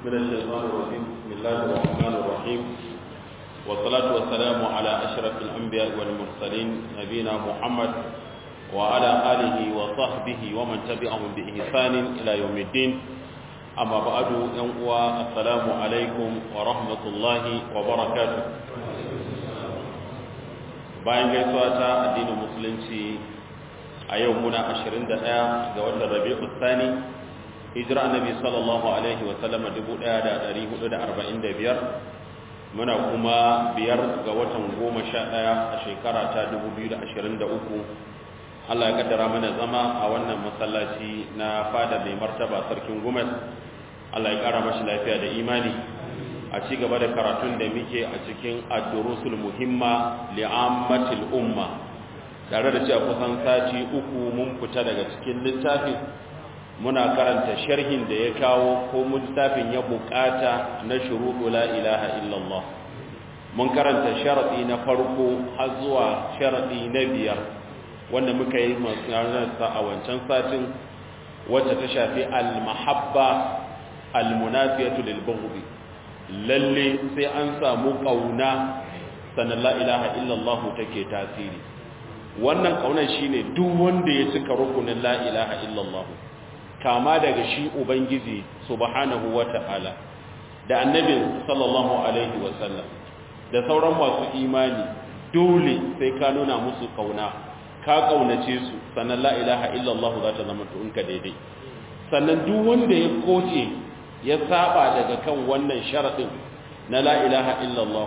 من الشيطان الرجيم بسم الله الرحمن الرحيم والصلاة والسلام على أشرف الأنبياء والمرسلين نبينا محمد وعلى آله وصحبه ومن تبعهم بإحسان إلى يوم الدين أما بعد ينقوى السلام عليكم ورحمة الله وبركاته bayan gaisuwa ta addinin musulunci a yau muna 21 ga watan rabi'u tsani hijira annabi sallallahu alaihi wa sallam 1445 muna kuma biyar ga watan 11 a shekara ta 2023 Allah ya kaddara mana zama a wannan masallaci na fada mai martaba sarkin Gumes Allah ya kara mashi lafiya da imani a ci gaba da karatun da muke a cikin ad-durusul muhimma li'ammatil umma tare da cewa kusan sati uku mun fita daga cikin littafin muna karanta sharhin da ya kawo ko littafin ya bukata na shuruɗu la ilaha illallah mun karanta sharadi na farko har zuwa sharadi na biyar wanda muka yi masu a wancan satin wacce ta shafi al-mahabba al-munafiyatu lil lalle sai an samu kauna sannan la ilaha illallah take tasiri wannan kaunar shine duk wanda ya cika rukunin la ilaha illallah kama daga shi ubangiji subhanahu wata'ala da annabin sallallahu alaihi wasallam da sauran masu imani dole sai ka nuna musu kauna ka kaunace su sannan la ilaha illallah za ta zama tunka daidai sannan duk wanda ya koce ya saba daga kan wannan sharadin na la ilaha illallah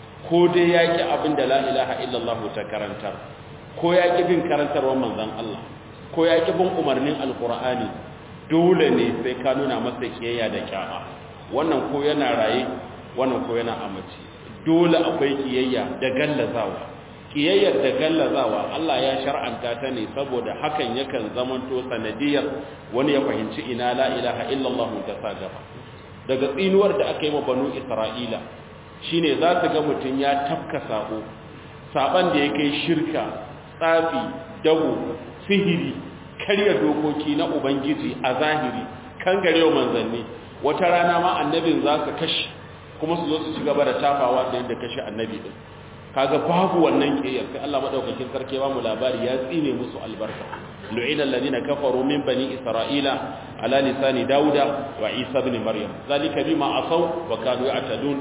ko dai yaki abin da la ilaha illallah ta karantar ko yaki bin karantarwar manzon Allah ko yaki bin umarnin alqur'ani dole ne sai ka nuna masa kiyayya da kyama wannan ko yana raye wannan ko yana amaci dole akwai kiyayya da gallazawa kiyayyar da gallazawa Allah ya shar'anta ta ne saboda hakan yakan zamanto sanadiyar wani ya fahimci ina la ilaha illallah ta sa gaba daga tsinuwar da aka yi wa banu isra'ila shine za su ga mutum ya tafka sabo saban da ya kai shirka tsafi dago sihiri karya dokoki na ubangiji a zahiri kan garewa manzanni wata rana ma annabin za su kashe kuma su zo su ci gaba da tafawa da yadda kashe annabi din kaga babu wannan kiyar sai Allah madaukakin sarki ba mu labari ya tsine musu albarka lu'ina alladhina kafaru min bani isra'ila ala lisani dauda wa isa ibn maryam zalika bima asaw wa kanu ya'tadun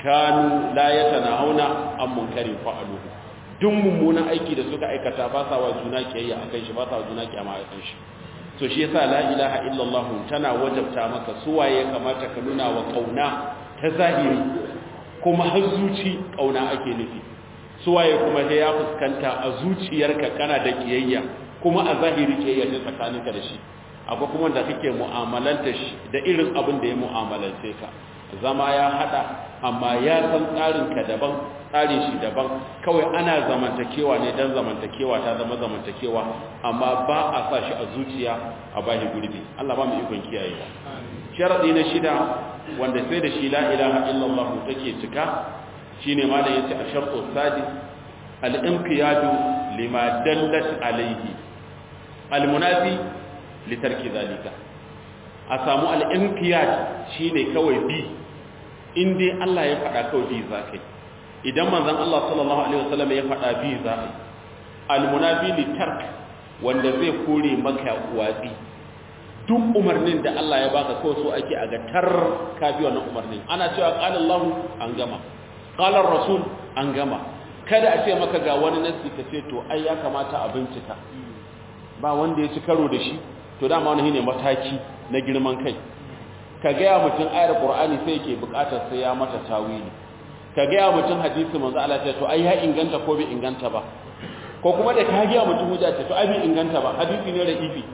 kanu la yatanahuna an munkarin fa'aluhu duk mummunan aiki da suka aikata ba sa wa juna kiyayya akan shi ba sa wa juna kiyama akan shi so shi yasa la ilaha illallah tana wajabta maka suwaye kamata ka nuna wa kauna ta zahiri kuma har zuci kauna ake nufi suwaye kuma sai ya fuskanta a zuciyarka kana da kiyayya kuma a zahiri kiyayya ta tsakaninka da shi akwai kuma da kake mu'amalanta shi da irin abin da ya mu'amalance ka zama ya hada amma ya san tsarinka daban tsarin shi daban kawai ana zamantakewa ne dan zamantakewa ta zama zamantakewa amma ba a sa shi a zuciya a bashi gurbi Allah ba mu ikon kiyayewa sharadi na shida wanda sai da shi la ilaha illallah take cika shine ma da yace a shartu sadis al-inqiyadu lima dallat alayhi al-munafi li tarki zalika a samu al-inqiyad shine kawai bi in dai Allah ya faɗa kawai bi zakai idan manzon Allah sallallahu alaihi wasallam ya faɗa bi zakai al-munafi li tark wanda zai kore maka watsi duk umarnin da Allah ya baka kawai so ake a ga tar ka bi wannan umarnin ana cewa qala Allah an gama qala rasul an gama kada a ce maka ga wani nasi ka ce to ai ya kamata a bincika ba wanda ya ci karo da shi to dama wani ne mataki na girman kai ka gaya mutum ayar qur'ani sai yake bukatar sai ya mata tawili ka gaya mutum hadisi manzo Allah ce to ai ya inganta ko bai inganta ba ko kuma da ka gaya mutum hujja ce to ai bai inganta ba hadisi ne da ifi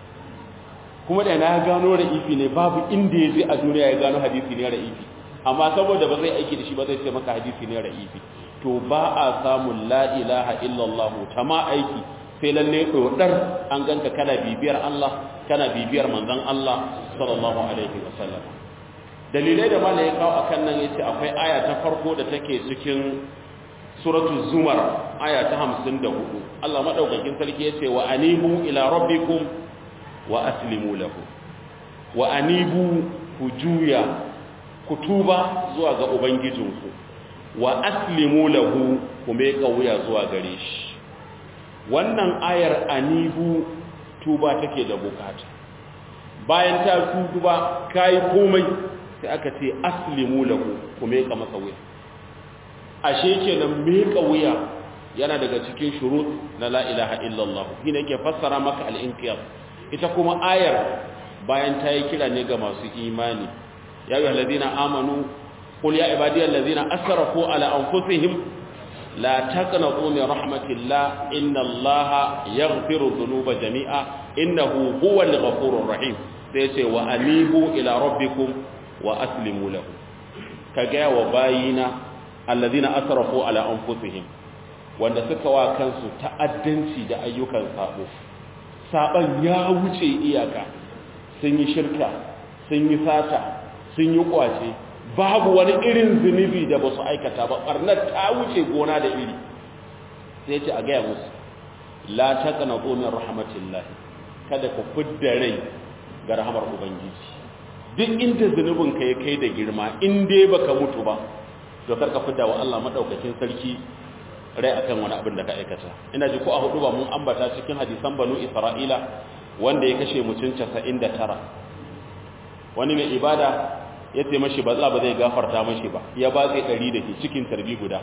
kuma da na gano da ifi ne babu inda ya je a duniya ya gano hadisi ne da ifi amma saboda ba zai aiki da shi ba zai ce maka hadisi ne ra'ifi to ba a samun la ilaha illallah ta ma aiki sai lalle dodar an ganka kana bibiyar Allah kana bibiyar manzon Allah sallallahu alaihi wasallam dalilai da malai ya kawo akan nan yace akwai aya ta farko da take cikin suratul zumar aya ta 54 Allah madaukakin sarki yace wa anibu ila rabbikum wa aslimu lahu wa anibu ku juya ku tuba zuwa ga ubangijinku wa aslimu lahu ku mai wuya zuwa gare shi wannan ayar anibu tuba take da bukata bayan ta tuba kai komai sai aka ce aslimu lahu ku mai masa wuya ashe kenan mai wuya yana daga cikin shurut na la ilaha illallah shine yake fassara maka al-inqiyad ita kuma ayar bayan ta yi kira ne ga masu imani ya yi halazina amanu قل يا عبادي الذين أسرفوا على أنفسهم لا تقنطوا من رحمة الله إن الله يغفر الذنوب جميعا إنه هو الغفور الرحيم سيسي وأنيبوا إلى ربكم وأسلموا له كجاء وباينا الذين أسرفوا على أنفسهم wanda suka wa kansu ta'addanci da ayyukan sabo saban ya wuce iyaka sun yi shirka sun yi sata sun yi kwace babu wani irin zunubi da ba su aikata ba ɓarnar ta wuce gona da iri sai ce a gaya musu la ta kana tsomin rahmatullahi kada ka fidda rai ga rahamar ubangiji duk inda zunubin ka ya kai da girma in dai baka mutu ba to kar ka fidda wa Allah madaukakin sarki rai akan wani abin da ka aikata ina ji ko a hudu ba mun ambata cikin hadisan banu isra'ila wanda ya kashe mutum 99 wani mai ibada ya ce mashi ba za ba zai gafarta mashi ba ya ba zai ɗari da ke cikin tarbi guda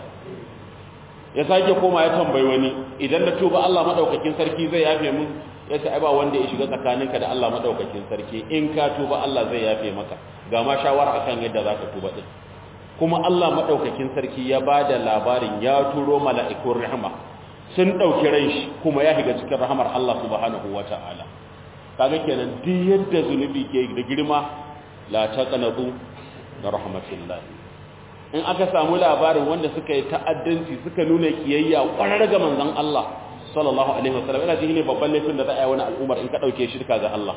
ya sake koma ya tambayi wani idan na tuba Allah maɗaukakin sarki zai yafe mun ya ce ai ba wanda ya shiga tsakaninka da Allah maɗaukakin sarki in ka tuba Allah zai yafe maka ga ma shawara akan yadda za ka tuba ɗin kuma Allah maɗaukakin sarki ya ba da labarin ya turo mala'ikun rahama sun ɗauki ran shi kuma ya shiga cikin rahamar Allah subhanahu wa ta'ala kaga kenan duk yadda zunubi ke da girma la taqnatu da rahmatillah in aka samu labarin wanda suka yi ta'addanci suka nuna kiyayya kwarar ga manzon Allah sallallahu alaihi wasallam ina cikin babban laifin da za a yi wani al'ummar in ka dauke shirka ga Allah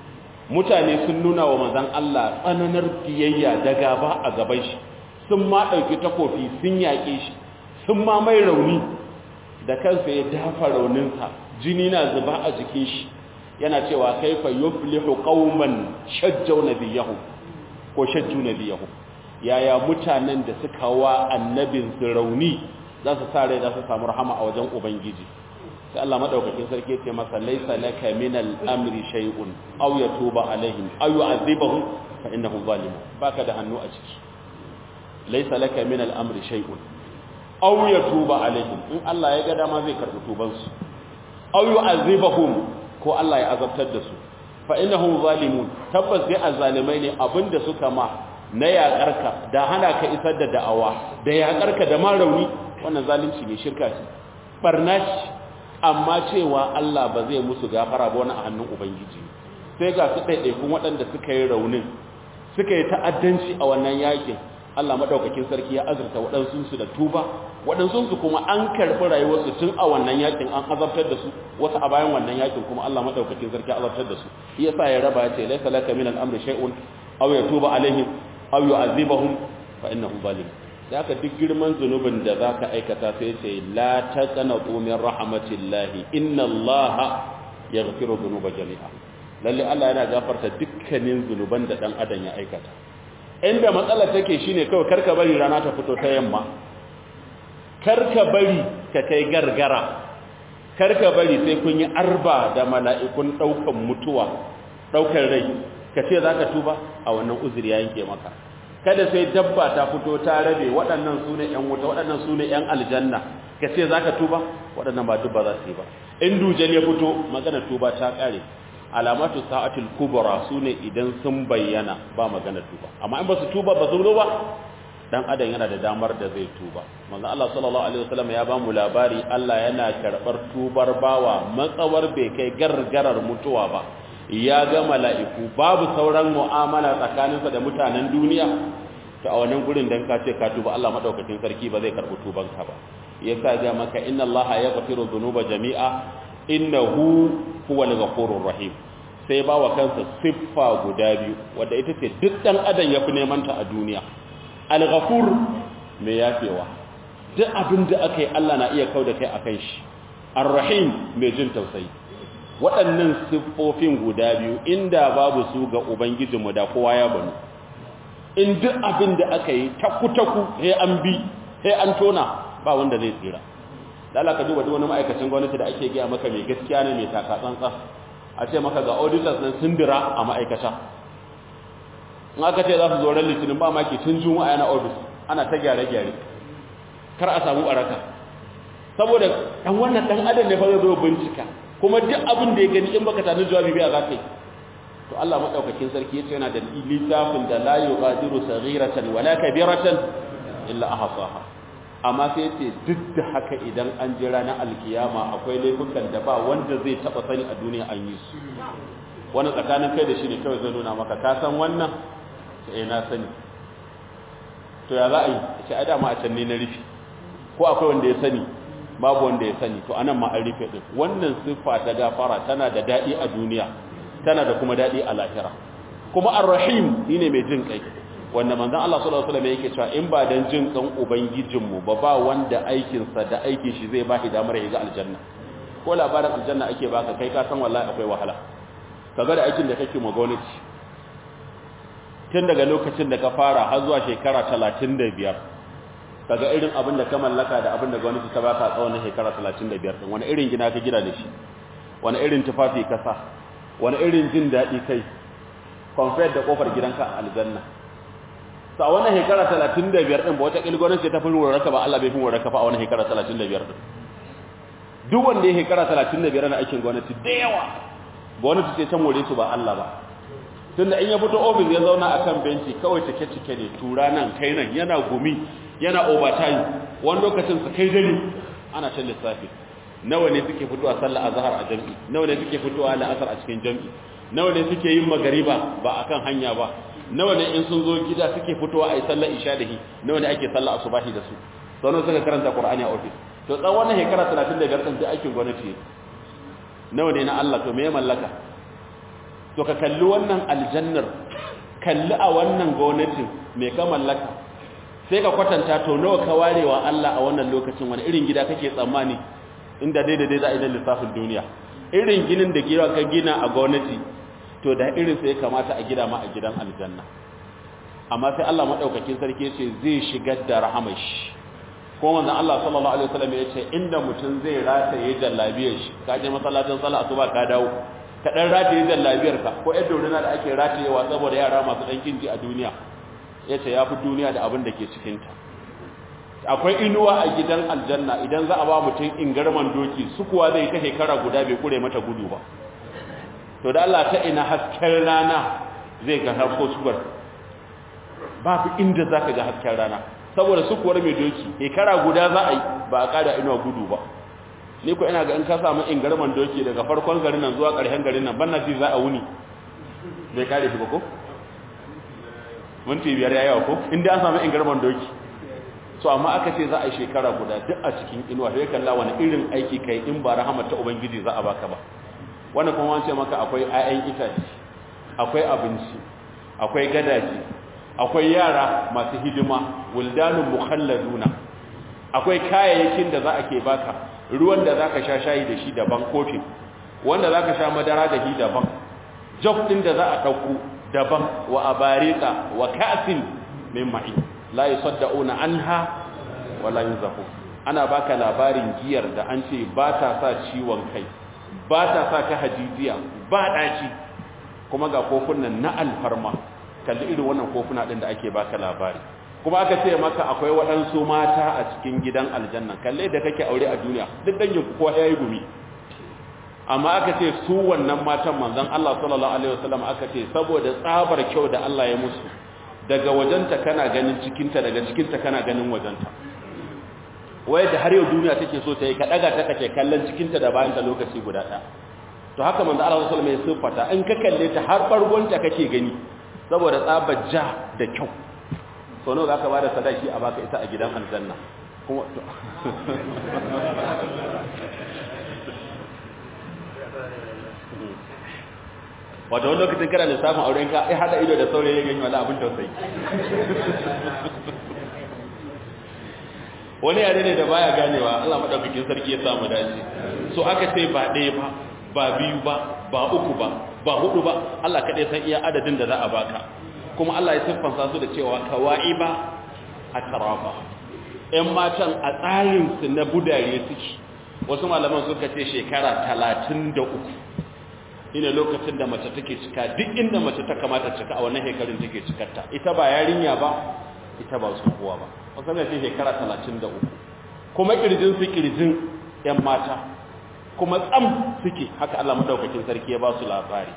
mutane sun nuna wa manzon Allah tsananar kiyayya da gaba a gaban shi sun ma dauki takofi sun yaƙe shi sun ma mai rauni da kansa ya dafa rauninsa jini na zuba a jikin shi yana cewa kaifa yuflihu qauman shajjaw nabiyahu ko shajju nabiyahu yaya mutanen da suka wa annabin su rauni za su sare za su samu rahama a wajen ubangiji sai Allah madaukakin sarki ce masa laysa laka min al-amri shay'un aw yatuba alaihim aw yu'adhibuhum fa innahu zalim baka da hannu a ciki laysa laka min al-amri shay'un aw yatuba alaihim in Allah ya ga dama zai karbi tubansu aw yu'adhibuhum ko Allah ya azabtar da su fa innahum zalimun tabbas dai azzalimai ne abinda suka ma na yaƙarka da hana ka isar da da'awa da yaƙarka da ma rauni wannan zalunci ne shirka ce barna ce amma cewa Allah ba zai musu gafara ba wani a hannun ubangiji sai ga su ɗaiɗaikun waɗanda suka yi raunin suka yi ta'addanci a wannan yakin Allah madaukakin sarki ya azurta waɗansu da tuba waɗansu kuma an karɓi rayuwarsu tun a wannan yakin an azabtar da su wasu a bayan wannan yakin kuma Allah madaukakin sarki ya azabtar da su shi yasa ya raba ya ce laysa laka min al-amri shay'un aw yatuba alaihim aw yu'adhibahum fa innahu zalim da aka duk girman zunubin da zaka aikata sai ce la taqnatu min rahmatillahi inna allaha yaghfiru dhunuba jami'a lalle Allah yana gafarta dukkanin zunuban da dan adam ya aikata inda matsalar take shine kawai karka bari rana ta fito ta yamma karka bari ka kai gargara karka bari sai kun yi arba da mala'ikun daukan mutuwa daukan rai ka ce zaka tuba a wannan uzuri ya yanke maka kada sai dabba ta fito ta rabe waɗannan sune ƴan wuta waɗannan sune ƴan aljanna ka ce zaka tuba waɗannan ba dubba za su yi ba in dujal ya fito magana tuba ta kare alamatu sa'atul kubra sune idan sun bayyana ba magana tuba amma in ba su tuba ba su ba dan adam yana da damar da zai tuba manzo Allah sallallahu alaihi wasallam ya ba mu labari Allah yana karbar tubar bawa matsawar bai kai gargarar mutuwa ba ya ga mala'iku babu sauran mu'amala tsakaninsa da mutanen duniya to a wannan gurin dan ka ce ka tuba Allah madaukakin sarki ba zai karbi tubanka ba yasa ga maka inna Allah yaghfiru dhunuba jami'a innahu huwal ghafurur rahim sai ba wa kansa siffa guda biyu wanda ita ce duk dan adam yafi neman ta a duniya al-ghafur mai yafewa duk abin da aka yi Allah na iya kauda kai akan shi ar-rahim mai jin tausayi waɗannan siffofin guda biyu inda babu su ga ubangijinmu da kowa ya banu in duk abin da aka yi taku-taku sai an bi sai an tona ba wanda zai tsira lala ka duba duk wani ma'aikacin gwamnati da ake gaya maka mai gaskiya ne mai taka tsantsan a ce maka ga auditors nan sun dira a ma'aikata in aka ce za su zo ran litinin ba maki tun juma'a yana ofis ana ta gyare-gyare kar a samu baraka saboda dan wannan dan adam ne fa zai zo bincika kuma duk abin da ya gani in baka tani jawabi bai za ka yi to Allah madaukakin sarki yace yana da littafin da la yughadiru saghiratan wala kabiratan illa ahsaha amma sai yace duk da haka idan an jira na alkiyama akwai laifukan da ba wanda zai taba sani a duniya an yi su wani tsakanin kai da shi ne kawai zai nuna maka ka san wannan sai na sani to ya za a yi ce a dama a can ne na rufi ko akwai wanda ya sani babu wanda ya sani to anan ma an rufe din wannan siffa ta gafara tana da dadi a duniya tana da kuma dadi a lahira kuma ar-rahim shine mai jin kai wanda manzon Allah sallallahu alaihi wasallam yake cewa in ba dan jin kan ubangijin mu ba ba wanda aikin sa da aikin shi zai bashi damar ya ga aljanna ko labarin aljanna ake baka kai ka san wallahi akwai wahala kaga da aikin da kake ma gwamnati tun daga lokacin da ka fara har zuwa shekara 35 kaga irin abin da ka mallaka da abin da gwamnati ta baka tsawon shekara 35 din wani irin gina ka gina da shi wani irin tufafi ka sa wani irin jin daɗi kai compared da kofar gidanka a aljanna sa wannan shekara 35 din ba wata kil gwamnati ta fi rurraka ba Allah bai fi rurraka fa a wannan shekara 35 din duk wanda ya shekara 35 na aikin gwamnati da yawa gwamnati ce ta more su ba Allah ba tunda in ya fito ofis ya zauna akan benci kawai cike-cike ne tura nan kai nan yana gumi yana overtime wani lokacin su kai dare ana shan lissafi nawa ne suke fitowa sallah azhar a jami'i nawa ne suke fitowa la'asar a cikin jami'i nawa ne suke yin magariba ba akan hanya ba nawa ne in sun zo gida suke fitowa a yi sallar isha da hi nawa ne ake sallar asubahi da su sauran suka karanta qur'ani a ofis to tsawon wannan shekara 35 din da aikin gwamnati nawa ne na Allah to me ya mallaka to ka kalli wannan aljannar kalli a wannan gwamnatin me ka mallaka sai ka kwatanta to nawa ka warewa Allah a wannan lokacin wani irin gida kake tsammani inda dai da dai za a yi lissafin duniya irin ginin da gida ka gina a gwamnati to da irin sai kamata a gida ma a gidan aljanna amma sai Allah madaukakin sarki yace zai shigar da rahamar shi ko manzon Allah sallallahu alaihi wasallam yace inda mutum zai rataye jallabiyar shi ka je masallacin sallah asuba ka dawo ka dan rataye jallabiyar ka ko yadda dorina da ake ratayewa saboda yara masu dan kinji a duniya yace yafi duniya da abin da ke cikin ta akwai inuwa a gidan aljanna idan za a ba mutum ingarman doki su kuwa zai ta shekara guda bai kure mata gudu ba to da Allah ta ina hasken rana zai ga harko suwar babu inda zaka ga hasken rana saboda su kuwar mai doki shekara guda za a yi ba a kada inuwa gudu ba ni ko ina ga in ka samu ingarman doki daga farkon garin nan zuwa ƙarshen garin nan banna ji za a wuni bai kare shi ba ko minti biyar ya yawa ko inda an samu ingarman doki so amma aka ce za a yi shekara guda duk a cikin inuwa sai kalla wani irin aiki kai in ba rahama ta ubangiji za a baka ba wannan kuma wance maka akwai ayan itace akwai abinci akwai gadaji akwai yara masu hidima wuldanun mukhalladuna akwai kayayyakin da za a ke baka ruwan da zaka sha shayi da shi daban kofi wanda zaka sha madara da shi daban jog din da za a dauko daban wa abarika wa ka'sin min ma'in la yusaddauna anha wala yunzafu ana baka labarin giyar da an ce ba ta sa ciwon kai ba ta sa ka hajijiya ba daci kuma ga kofunan na alfarma kalli irin wannan kofuna din da ake baka labari kuma aka ce maka akwai waɗansu mata a cikin gidan aljanna kalle da kake aure a duniya duk dangin ku ko yayi gumi amma aka ce su wannan matan manzon Allah sallallahu alaihi wasallam aka ce saboda tsabar kyau da Allah ya musu daga wajenta kana ganin cikinta daga cikinta kana ganin wajenta waye da har yau duniya take so ta yi ka daga ta kace kallon cikinta da bayanta lokaci guda ɗaya to haka manzo Allah sallallahu alaihi wasallam ya siffata in ka kalle ta har bargonta kake gani saboda tsabar ja da kyau so nawa zaka bada sadaki a baka ita a gidan aljanna kuma wato wani lokacin kana lissafin auren ka ai hada ido da saurayi ya gani wala abin tausayi wani yare ne da baya ganewa Allah madaukakin sarki ya samu dace so aka ce ba ɗaya ba ba biyu ba ba uku ba ba hudu ba Allah kadai san iya adadin da za a baka kuma Allah ya siffansa su da cewa kawa'iba atraba ƴan matan a tsarin su na budare suke wasu malaman suka ce shekara 33 ina lokacin da mace take cika duk inda mace ta kamata cika a wannan shekarun take cikarta ita ba yarinya ba ita ba su kowa ba wasu ne shekara 33 kuma kirjin su kirjin ƴan mata kuma tsam suke haka Allah madaukakin sarki ya ba su labari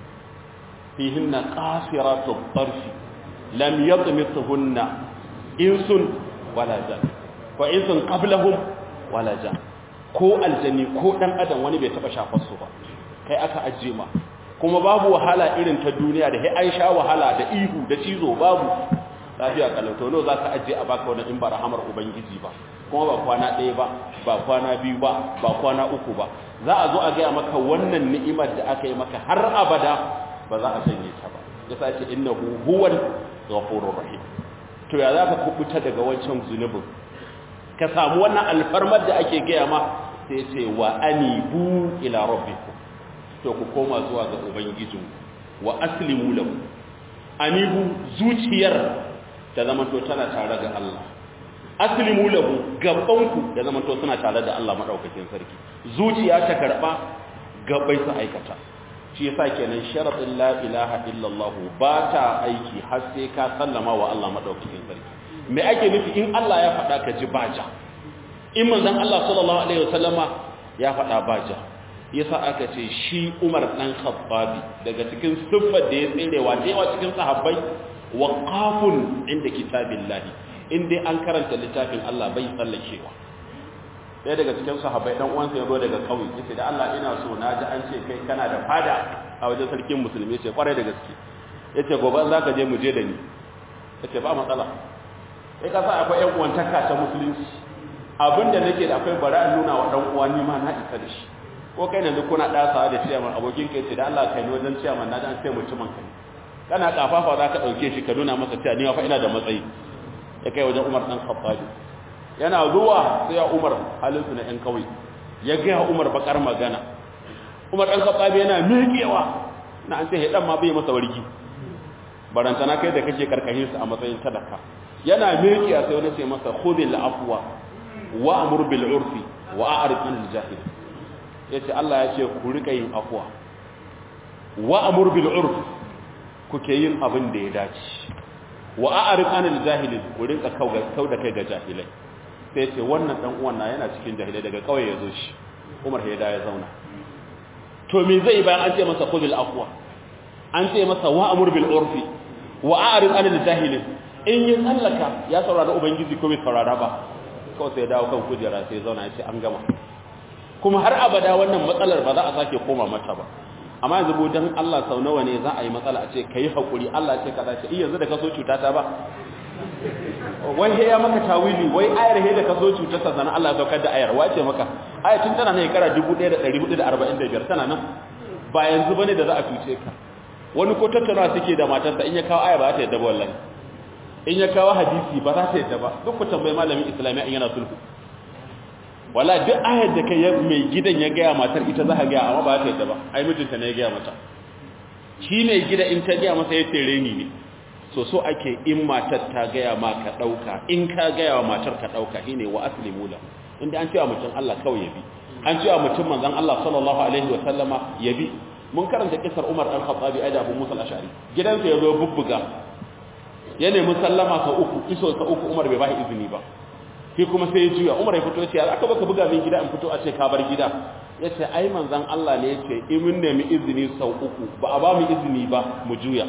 fihinna qasiratu tarfi lam yatmithunna insun wala jan fa insun qablahum wala jan ko aljani ko dan adam wani bai taba shafar su ba kai aka ajiye ma kuma babu wahala irin ta duniya da sai an sha wahala da ihu da cizo babu lafiya kalauto no zaka ajiye a baka wannan in ba rahamar ubangiji ba kuma ba kwana ɗaya ba ba kwana biyu ba ba kwana uku ba za a zo a gaya maka wannan ni'imar da aka yi maka har abada ba za a sanye ta ba ya sace innahu huwal ghafurur rahim to ya za ka kubuta daga wancan zunubin ka samu wannan alfarmar da ake gaya ma sai ce wa anibu ila rabbikum to ku koma zuwa ga ubangijinku wa aslimu lahu anibu zuciyar ta zama to tana tare ga Allah aslimu lahu gabanku da zaman to suna tare da Allah madaukakin sarki zuciya ta karba gabai su aikata shi yasa kenan sharadin la ilaha illallah ba ta aiki har sai ka sallama wa Allah madaukakin sarki me ake nufi in Allah ya faɗa ka ji baja in manzon Allah sallallahu alaihi wasallama ya faɗa baja yasa aka ce shi Umar dan Khattabi daga cikin siffar da ya tserewa da yawa cikin sahabbai waqafun inda kitabillahi in dai an karanta littafin Allah bai tsallakewa ɗaya daga cikin sahabbai dan uwansa ya zo daga kauye yace da Allah ina so na ji an ce kai kana da fada a wajen sarkin musulmi yace kwarai da gaske yace gobe za ka je mu je da ni yace ba matsala sai ka sa akwai ƴan uwantaka ta musulunci abinda nake da akwai bara in nuna wa dan uwa ni ma na isa da shi ko kai yanzu kuna ɗasawa da ciyaman abokin kai ce da Allah kai ni wajen ciyaman na dan sai mutumin kai kana kafafa za ka ɗauke shi ka nuna masa cewa ni fa ina da matsayi ya kai wajen Umar dan Khattabi yana zuwa sai ya Umar halin su na ɗan kawai ya ga Umar bakar magana Umar dan Khattabi yana miƙewa na an ce hedan ma bai masa wargi barantana kai da kake karkashin su a matsayin sadaka yana miƙewa sai wani sai masa khudil afwa wa amur bil urfi wa a'rid anil jahil yace Allah ya ce ku rika yin afwa wa amur bil urf kuke yin abin da ya dace wa a'rid anil jahilin ku rinka kauda kai ga jahilai sai ce wannan dan uwan na yana cikin jahilai daga kauye yazo shi Umar ya da ya zauna to me zai bayan an ce masa khudil afwa an ce masa wa amur bil urfi wa a'rid anil jahilin in yi tsallaka ya saurara ubangiji ko bai saurara ba kawai sai dawo kan kujera sai zauna ya ce an gama kuma har abada wannan matsalar ba za a sake koma mata ba amma yanzu bo dan Allah sau nawa ne za a yi matsala a ce kai hakuri Allah ce kaza ce yanzu da kaso cuta ta ba wai he ya maka tawili wai ayar he da kaso cuta ta sanan Allah ya saukar da ayar wace maka ayar tun tana ne kara 1445 tana nan ba yanzu bane da za a cuce ka wani ko tattauna suke da matarsa in ya kawo aya ba ta yadda ba wallahi in ya kawo hadisi ba za ta yadda ba duk ku tambayi malamin islamiyya in yana sulhu wala duk ayar da kai mai gidan ya gaya matar ita za ka gaya amma ba ta yadda ba ai mijinta ne ya gaya mata shi ne gida in ta gaya masa ya tere ni ne so so ake in matar ta gaya ma ka ɗauka in ka gaya wa matar ka ɗauka shi ne wa aslimu lahu inda an cewa mutum Allah kawai ya bi an cewa mutum manzon Allah sallallahu alaihi wa sallama ya bi mun karanta kisar Umar dan Khattabi ai da Abu Musa al-Ash'ari gidansa ya zo bubbuga ya nemi sallama sa uku iso sa uku Umar bai ba izini ba shi kuma sai ya juya umar ya fito ya ce aka baka buga min gida in fito a ce ka bar gida ya ce ai manzan Allah ne ya ce in mun nemi izini sau uku ba a ba mu izini ba mu juya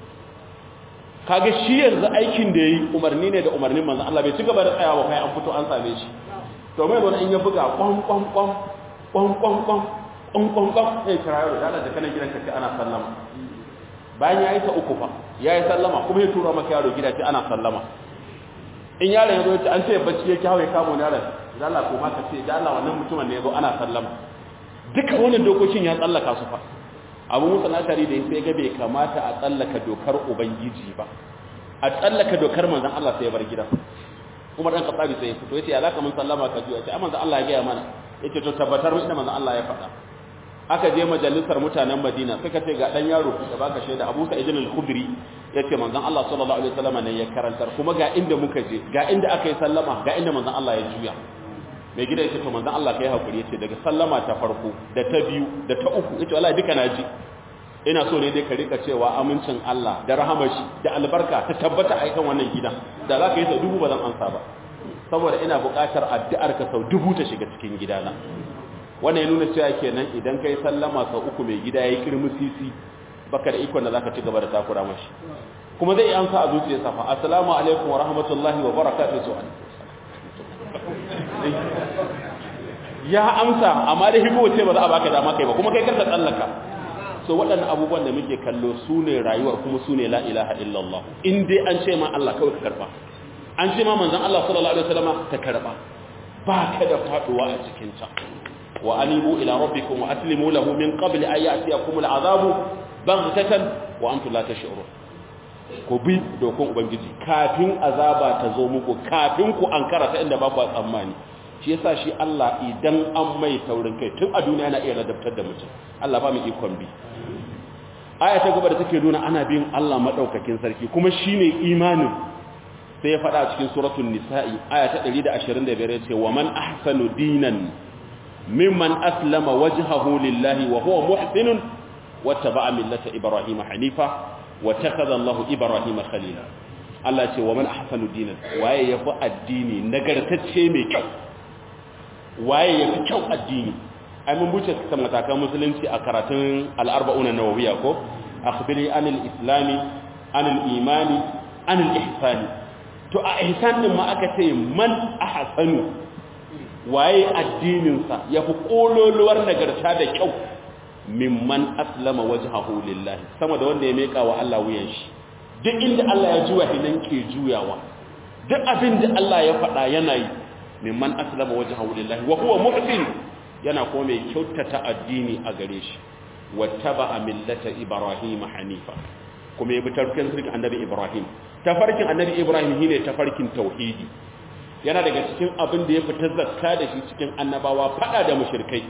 kaga shi yanzu aikin da yayi umarni ne da umarnin manzan Allah bai ci gaba da tsayawa kai an fito an same shi to mai wani in ya buga kwan kwan kwan kwan kwan kwan kwan kwan kwan sai kira yaro da da kana gidan ka ana sallama bayan ya yi ta uku fa ya yi sallama kuma ya tura maka yaro gida ce ana sallama in yaron ya zo ya ce an ce bacci ya kyawo ya kamo yaron da Allah ko ma ka ce da Allah wannan mutumin ne ya zo ana sallama duka wannan dokokin ya tsallaka su fa abu musa lashari da sai ga bai kamata a tsallaka dokar ubangiji ba a tsallaka dokar manzon Allah sai ya bar gida Umar dan Khattabi sai ya fito yace ya laka mun sallama ka juya ce amma manzon Allah ya ga mana yace to tabbatar mu inda manzon Allah ya faɗa aka je majalisar mutanen Madina suka ce ga dan yaro da baka shaida Abu Sa'id al-Khudri yace manzon Allah sallallahu alaihi wasallam ne ya karantar kuma ga inda muka je ga inda aka yi sallama ga inda manzon Allah ya juya mai gida yace to manzon Allah kai hakuri yace daga sallama ta farko da ta biyu da ta uku yace wallahi duka naji ina so ne dai ka rika cewa amincin Allah da rahamashi da albarka ta tabbata a kan wannan gidan da za ka yi sau dubu ba zan ansa ba saboda ina buƙatar addu'ar ka sau dubu ta shiga cikin gidana wannan ya nuna cewa kenan idan kai sallama sau uku mai gida yayi kirmi sisi baka da ikon da zaka ci gaba da takura mashi kuma zai amsa a zuciyarsa fa assalamu alaikum wa rahmatullahi wa barakatuhu su ya amsa amma da hibo ce ba za a baka dama kai ba kuma kai karka tsallaka so waɗannan abubuwan da muke kallo su ne rayuwar kuma su ne la ilaha illallah in dai an ce ma Allah kawai ka karba an ce ma manzon Allah sallallahu alaihi wasallam ka karba ba ka da faduwa a cikin ta wa anibu ila rabbikum wa aslimu lahu min qabli an ya'tiyakum al'azabu baghtatan wa antum la tash'urun ku bi dokon ubangiji kafin azaba ta zo muku kafin ku ankara ta inda ba ku tsammani shi yasa shi Allah idan an mai taurin kai tun a duniya yana iya ladabtar da mutum Allah ba mu ikon bi aya ta gaba da take nuna ana bin Allah madaukakin sarki kuma shine imanin sai ya faɗa cikin suratul nisa'i aya ta 125 yace wa man ahsanu dinan mimman aslama wajhahu lillahi wa huwa muhsinun wattaba'a millata ibrahima hanifa wa takhadha Allahu ibrahima khalila Allah ce wa man ahsanu dinan waye yafi addini nagartacce mai kyau waye yafi kyau addini ai mun buce kan matakan musulunci a karatun al-arba'una nawawiyya ko akhbiri anil islami anil imani anil ihsani to a ihsan din ma aka ce man ahsanu waye addinin sa yafi kololuwar nagarta da kyau mimman aslama wajhahu lillahi sama da wanda ya meka wa Allah wuyan shi duk inda Allah ya juya hinan ke juyawa duk abin da Allah ya faɗa yana yi mimman aslama wajhahu lillahi wa huwa muhsin yana kuma mai kyautata addini a gare shi wattaba millata ibrahim hanifa kuma ya bi tarkin sirkin annabi ibrahim tafarkin annabi ibrahim shine tafarkin tauhidi yana daga cikin abin da ya fita zakka da shi cikin annabawa fada da mushrikai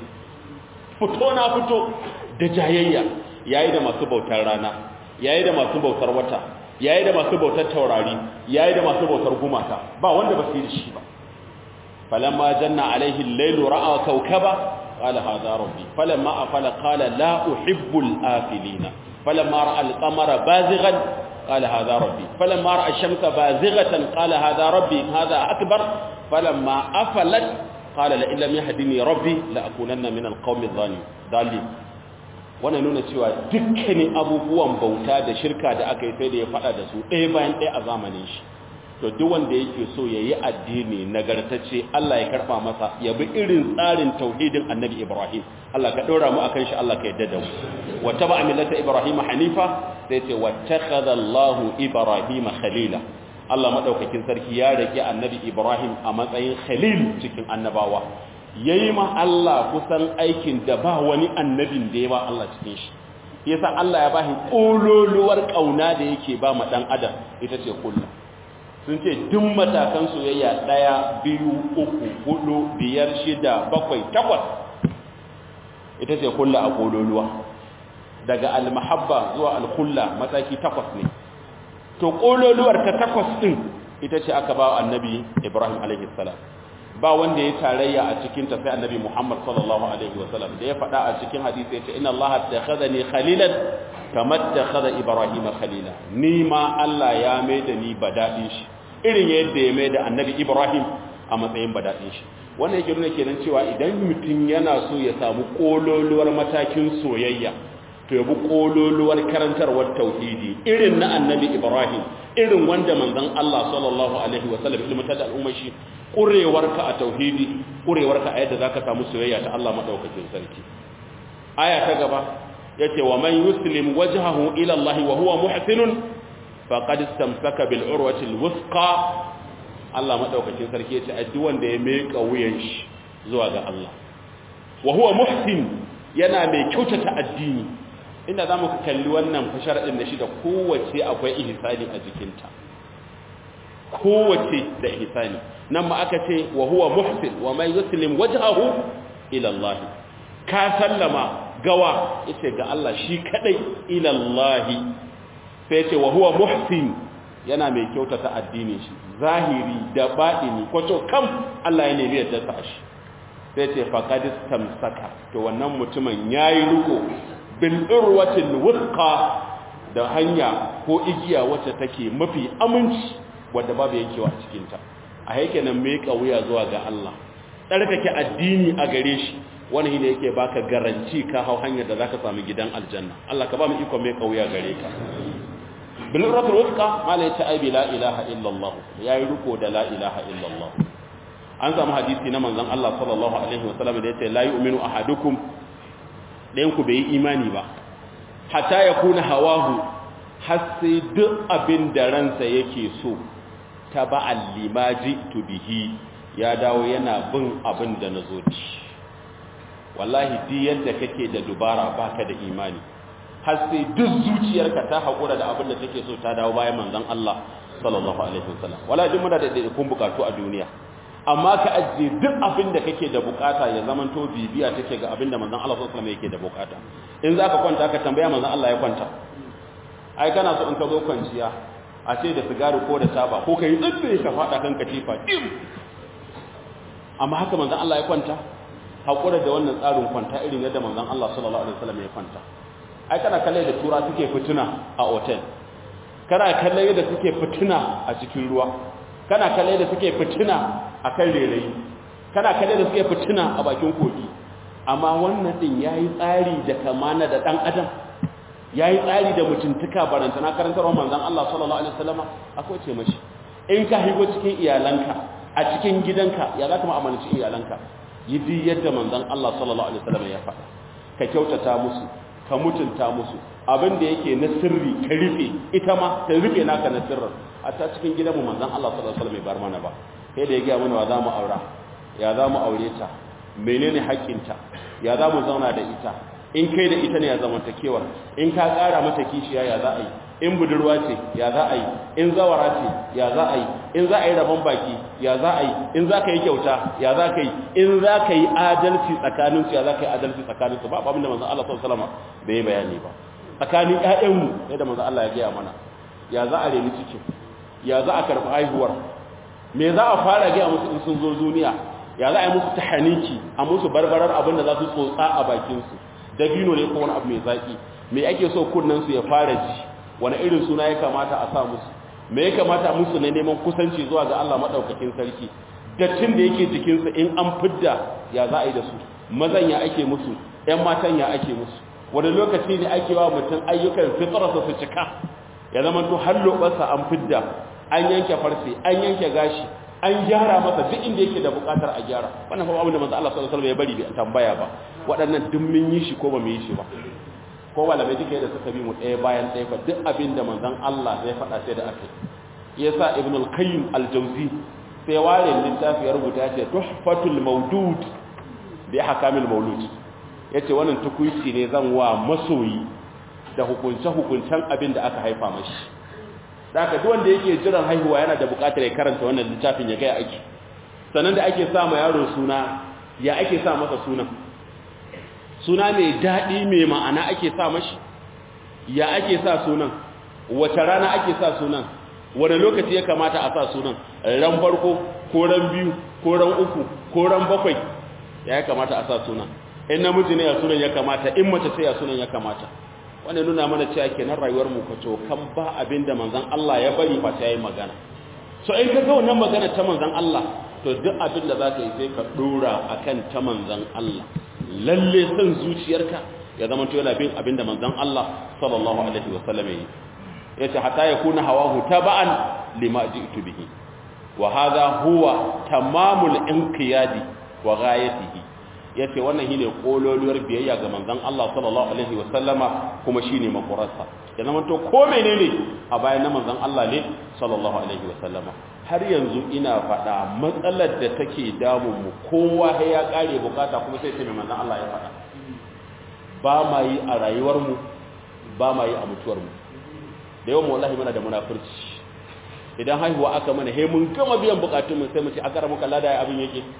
fito na fito da jayayya yayi da masu bautar rana yayi da masu bautar wata yayi da masu bautar taurari yayi da masu bautar gumaka ba wanda ba su yi da shi ba falamma janna alaihi al-lailu ra'a kawkaba qala hadha rabbi falamma afala qala la uhibbu al-afilina falamma ra'a al-qamara bazighan qala hadha rabbi falamma ra'a ash-shamsa bazighatan qala hadha rabbi hadha akbar falamma afalat qala la illam yahdini rabbi la akunanna min al-qawmi adh-dhalimin wannan nuna cewa dukkanin abubuwan bauta da shirka da aka yi sai da ya fada da su ɗaya bayan ɗaya a zamanin shi to duk wanda yake so ya yi addini nagartacce Allah ya karɓa masa ya bi irin tsarin tauhidin annabi Ibrahim Allah ka ɗora mu akan shi Allah ka yadda da mu wa taba millata Ibrahim hanifa sai ce wa takhadha Allahu Ibrahim khalila Allah madaukakin sarki ya rike annabi Ibrahim a matsayin khalil cikin annabawa yayi ma Allah kusan aikin da ba wani annabin da ya ba Allah cikin shi yasa Allah ya bashi kololuwar kauna da yake ba ma dan adam ita ce kullu sun ce duk matakan soyayya daya biyu uku hudu biyar shida bakwai takwas ita ce kullu a kololuwa daga almahabba zuwa alkulla mataki takwas ne to kololuwar ta takwas din ita ce aka ba annabi Ibrahim alaihi salam ba wanda ya tarayya a cikin ta sai annabi Muhammad sallallahu alaihi wasallam da ya faɗa a cikin hadisi ya ce inna Allah takhadhani khalilan kama takhadha Ibrahim khalila ni ma Allah ya mai da ni badadin shi irin yadda ya mai da annabi Ibrahim a matsayin badadin shi wannan yake nuna kenan cewa idan mutum yana so ya samu kololuwar matakin soyayya to yabi kololuwar karantarwar tauhidi irin na annabi Ibrahim irin wanda manzon Allah sallallahu alaihi wasallam ilmata da al'ummar shi ƙurewarka a tauhidi ƙurewarka a yadda za ka samu soyayya ta Allah maɗaukakin sarki aya ta gaba ya ce wa man yuslim wajhahu ila Allah wa huwa muhsinun faqad istamsaka bil urwati al wusqa Allah maɗaukakin sarki ya ce a duk wanda ya meka wuyan shi zuwa ga Allah wa huwa muhsin yana mai kyautata addini inda zamu kalli wannan fashar din da shi da kowace akwai ihsani a jikinta kowace da ihsani nan ma aka ce wa huwa muhsin wa man yuslim wajhahu ila Allah ka sallama gawa yace ga Allah shi kadai ila Allah sai ce wa huwa muhsin yana mai kyautata addinin shi zahiri da baɗini kwato kam Allah ya nemi yadda ta shi sai ce faqad istamsaka to wannan mutumin yayi riko bil urwatil wuthqa da hanya ko igiya wacce take mafi aminci wadda babu yankewa a cikin ta a yake nan mai kauya zuwa ga Allah tsarkake addini a gare shi wani ne yake baka garanci ka hau hanyar da zaka samu gidan aljanna Allah ka ba mu iko mai kauya gare ka bil urwatil wuthqa mala ya ta bi la ilaha illallah yayi riko da la ilaha illallah an samu hadisi na manzon Allah sallallahu alaihi wasallam da yace la yu'minu ahadukum dayan ku bai imani ba hatta yakuna hawahu har sai duk abin da ransa yake so taba'al limaji to bihi ya dawo yana bin abin da nazo ci wallahi duk yadda kake da dubara baka da imani har sai duk zuciyarka ta hakura da abin da take so ta dawo bayan manzon Allah sallallahu alaihi wasallam wala jin muna da kun bukatu a duniya amma ka ajiye duk abin da kake da bukata ya zaman to bibiya take ga abin da manzon Allah sallallahu alaihi wasallam yake da bukata in zaka kwanta ka tambaya manzon Allah ya kwanta ai kana so in ka zo kwanciya a ce da sigari ko da taba ko kai tsibbe ka fada kan katifa dim amma haka manzon Allah ya kwanta hakura da wannan tsarin kwanta irin yadda manzon Allah sallallahu alaihi wasallam ya kwanta ai kana kalle da tura suke fituna a hotel kana kalle yadda suke fituna a cikin ruwa kana kalle da suke fituna a kan rerayi kana kalle da suke fituna a bakin kogi amma wannan din yayi tsari da kamana da dan adam yayi tsari da mutuntuka barantana karantarwa manzon Allah sallallahu alaihi wasallam akwai ce mashi in ka higo cikin iyalanka a cikin gidanka ya zaka mu'amalanci iyalanka yi yadda manzon Allah sallallahu alaihi wasallam ya faɗa ka kyautata musu ka mutunta musu abin da yake na sirri ka rufe ita ma ta rufe naka na sirrin a ta cikin gidanmu manzon Allah sallallahu alaihi wasallam bai bar mana ba sai da ya ga mana wa za mu aura ya za mu aure ta menene haƙƙinta ya za mu zauna da ita in kai da ita ne ya zamantakewar in ka ƙara mata kishiya ya za a yi in budurwa ce ya za a yi in zawara ce ya za a yi in za a yi rabon baki ya za a yi in za ka yi kyauta ya za ka yi in za ka yi adalci tsakaninsu ya za ka yi adalci tsakaninsu ba abin da manzan Allah sallallahu alaihi wasallam bai yi bayani ba tsakanin ƴaƴanmu yadda manzan Allah ya gaya mana ya za a reni cikin ya za a karɓi haihuwar me za a fara gaya musu in sun zo duniya ya za a yi musu tahaniki a musu barbarar abin da za su tsotsa a bakinsu dabino ne ko wani abu mai zaƙi me ake so kunnensu ya fara ji wani irin suna ya kamata a sa musu me ya kamata musu ne neman kusanci zuwa ga Allah madaukakin sarki dattin da yake jikinsu in an fidda ya za a yi da su mazan ya ake musu ƴan matan ya ake musu wani lokaci ne ake wa mutum ayyukan fitrarsa su cika ya zama to har lobarsa an fidda an yanke farce an yanke gashi an gyara masa duk inda yake da bukatar a gyara wannan fa abin da manzo Allah sallallahu alaihi wasallam ya bari bai tambaya ba waɗannan duk mun yi shi ko ba mu yi shi ba ko malamai duka yadda suka bi mu ɗaya bayan ɗaya fa duk abin da manzon Allah zai faɗa sai da aka yi yasa ibn al-qayyim al-jawzi sai ware littafi ya rubuta ya ce tuhfatul mawdud bi ahkamil mawlud yace wannan tukuici ne zan wa masoyi da hukunce hukuncen abin da aka haifa mashi da haka duk wanda yake jiran haihuwa yana da buƙatar ya karanta wannan littafin ya ga ake sannan da ake sa ma yaro suna ya ake sa masa sunan suna mai daɗi mai ma'ana ake sa mashi ya ake sa sunan wace rana ake sa sunan wane lokaci ya kamata a sa sunan ran farko ko ran biyu ko ran uku ko ran bakwai ya kamata a sa sunan in namiji ne ya sunan ya kamata in mace sai ya sunan ya kamata wannan nuna mana cewa kenan rayuwar mu kaco kan ba abinda manzon Allah ya bari fa sai yayi magana so in ka ga wannan magana ta manzon Allah to duk abin da zaka yi sai ka dora akan ta manzon Allah lalle san zuciyarka ya zama to yana bin abinda manzon Allah sallallahu alaihi wasallam yi yace hatta yakuna hawahu taba'an lima ji'tu bihi wa hadha huwa tamamul inqiyadi wa ghayatihi yace wannan shine kololuwar biyayya ga manzon Allah sallallahu alaihi wasallama kuma shine makurarsa ya zama to ko menene a bayan na manzon Allah ne sallallahu alaihi wasallama har yanzu ina faɗa matsalar da take damun mu kowa sai ya kare bukata kuma sai ce mai manzon Allah ya faɗa ba ma yi a rayuwar mu ba ma yi a mutuwar mu da yawan wallahi muna da munafurci idan haihuwa aka mana he mun gama biyan bukatun mu sai mu ce akara muka lada ya abin yake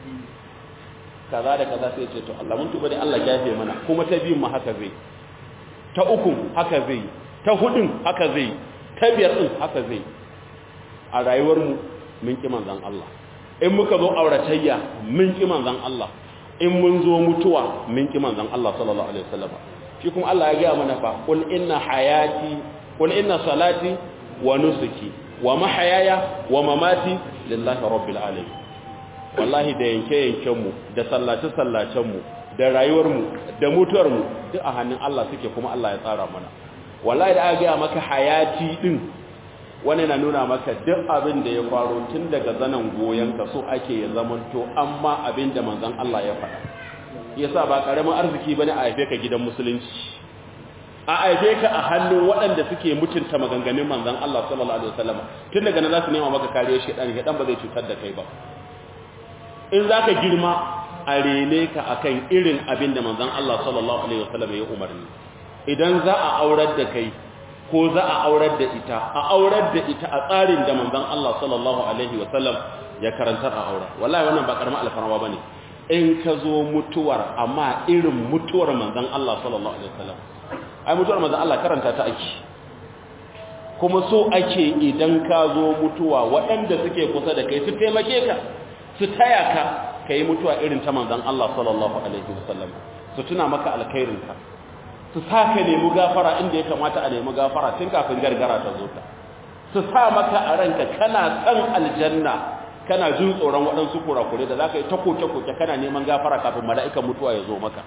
kaza da kaza sai ce to Allah mun tuba da Allah ya yafe mana kuma ta biyun mu haka zai ta uku haka zai ta hudun haka zai ta biyar din haka zai a rayuwar mu mun ki manzon Allah in muka zo auratayya mun ki manzon Allah in mun zo mutuwa mun ki manzon Allah sallallahu alaihi wasallam shi kuma Allah ya ga mana fa qul inna hayati qul inna salati wa nusuki wa mahayaya wa mamati lillahi rabbil alamin wallahi da yanke yanken mu da sallace sallacen mu da rayuwar mu da mutuwar mu duk a hannun Allah suke kuma Allah ya tsara mana wallahi da aka ga maka hayati din wani na nuna maka duk abin da ya faru tun daga zanen goyon ka so ake ya zamanto amma abin da manzon Allah ya faɗa yasa ba karamin arziki bane a haife ka gidan musulunci a haife ka a hannun waɗanda suke mutunta maganganun manzon Allah sallallahu alaihi wasallam tun daga nan za su nema maka kariya shedan shedan ba zai cutar da kai ba in zaka girma a rene ka akan irin abin da manzon Allah sallallahu alaihi wasallam ya umarni idan za a aurar da kai ko za a aurar da ita a aurar da ita a tsarin da manzon Allah sallallahu alaihi wasallam ya karantar a aura wallahi wannan ba karamin alfarma bane in ka zo mutuwar amma irin mutuwar manzon Allah sallallahu alaihi wasallam ai mutuwar manzon Allah karanta ta ake kuma so ake idan ka zo mutuwa waɗanda suke kusa da kai su taimake ka su taya ka kai mutuwa irin ta manzon Allah sallallahu alaihi wasallam su tuna maka alkhairinka su sa ka nemi gafara inda ya kamata a nemi gafara tun kafin gargara ta zo ta su sa maka a ranka kana san aljanna kana jin tsoron waɗansu kurakure da za ka yi ta koke-koke kana neman gafara kafin mala'ikan mutuwa ya zo maka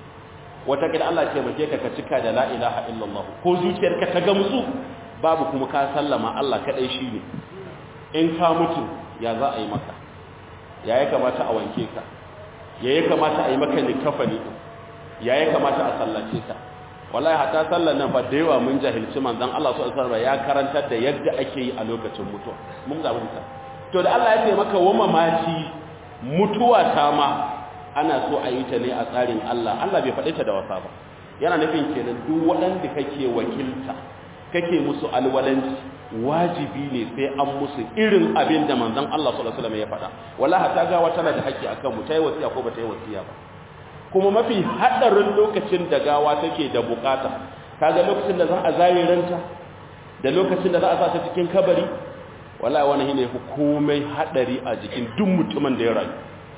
wata gida Allah ce mace ka ka cika da la ilaha illallah ko zuciyarka ta gamsu babu kuma ka sallama Allah kaɗai shi ne in ka mutu ya za a yi maka ya ya kamata a wanke ka ya ya kamata a yi maka likafani ya ya kamata a sallace ka wallahi hatta sallar nan fa da yawa mun jahilci manzon Allah sallallahu alaihi ya karantar da yadda ake yi a lokacin mutuwa mun ga mutunta to da Allah ya ce maka wa mamaci mutuwa ta ma ana so a yi ta ne a tsarin Allah Allah bai faɗi ta da wasa ba yana nufin kenan duk waɗanda kake wakilta kake musu alwalanci wajibi ne sai an musu irin abin da manzon Allah sallallahu alaihi wasallam ya faɗa wallahi ta gawa tana da haƙƙi akan mu tayi wasiya ko ba ta yi wasiya ba kuma mafi hadarin lokacin da gawa take da bukata kaga lokacin da za a zare ranta da lokacin da za a sa ta cikin kabari wallahi wani ne fi komai hadari a jikin duk mutumin da ya rayu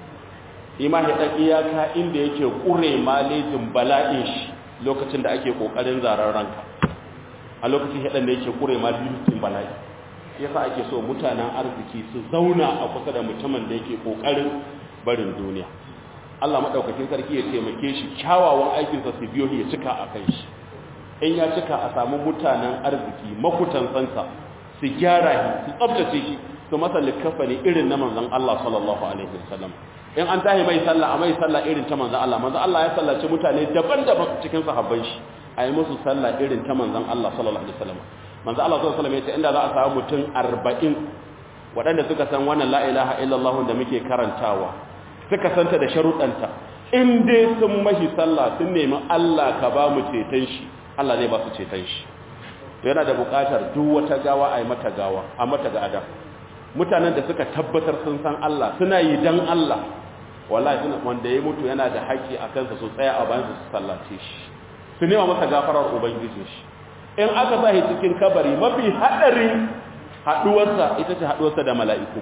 ima ya dan iyaka inda yake kure malejin bala'in shi lokacin da ake kokarin zarar ranka a lokacin hadan da yake kure malejin bala'i yasa ake so mutanen arziki su zauna a kusa da mutumin da yake kokarin barin duniya Allah madaukakin sarki ya taimake shi kyawawan aikinsa su biyo ya cika a kai shi in ya cika a samu mutanen arziki makutansansa su gyara shi su tsabtace shi su masa likafani irin na manzon Allah sallallahu alaihi wasallam in an tahi mai sallah a mai sallah irin ta manzon Allah manzon Allah ya sallaci mutane daban-daban cikin sahabban shi a yi musu sallah irin ta manzon Allah sallallahu alaihi wasallam manzon Allah sallallahu alaihi wasallam ya ce inda za a samu mutum 40 waɗanda suka san wannan la ilaha illallah da muke karantawa suka santa da sharuɗanta in dai sun mashi sallah sun nemi Allah ka ba mu ceton shi Allah zai ba su ceton shi yana da buƙatar duk wata gawa a yi mata gawa a mata ga adam mutanen da suka tabbatar sun san Allah suna yi dan Allah wallahi suna wanda ya mutu yana da haƙƙi a kansa su tsaya a bayan su sallace shi su nema masa gafarar ubangijin shi in aka sa shi cikin kabari mafi haɗarin haɗuwarsa ita ce haɗuwarsa da mala'iku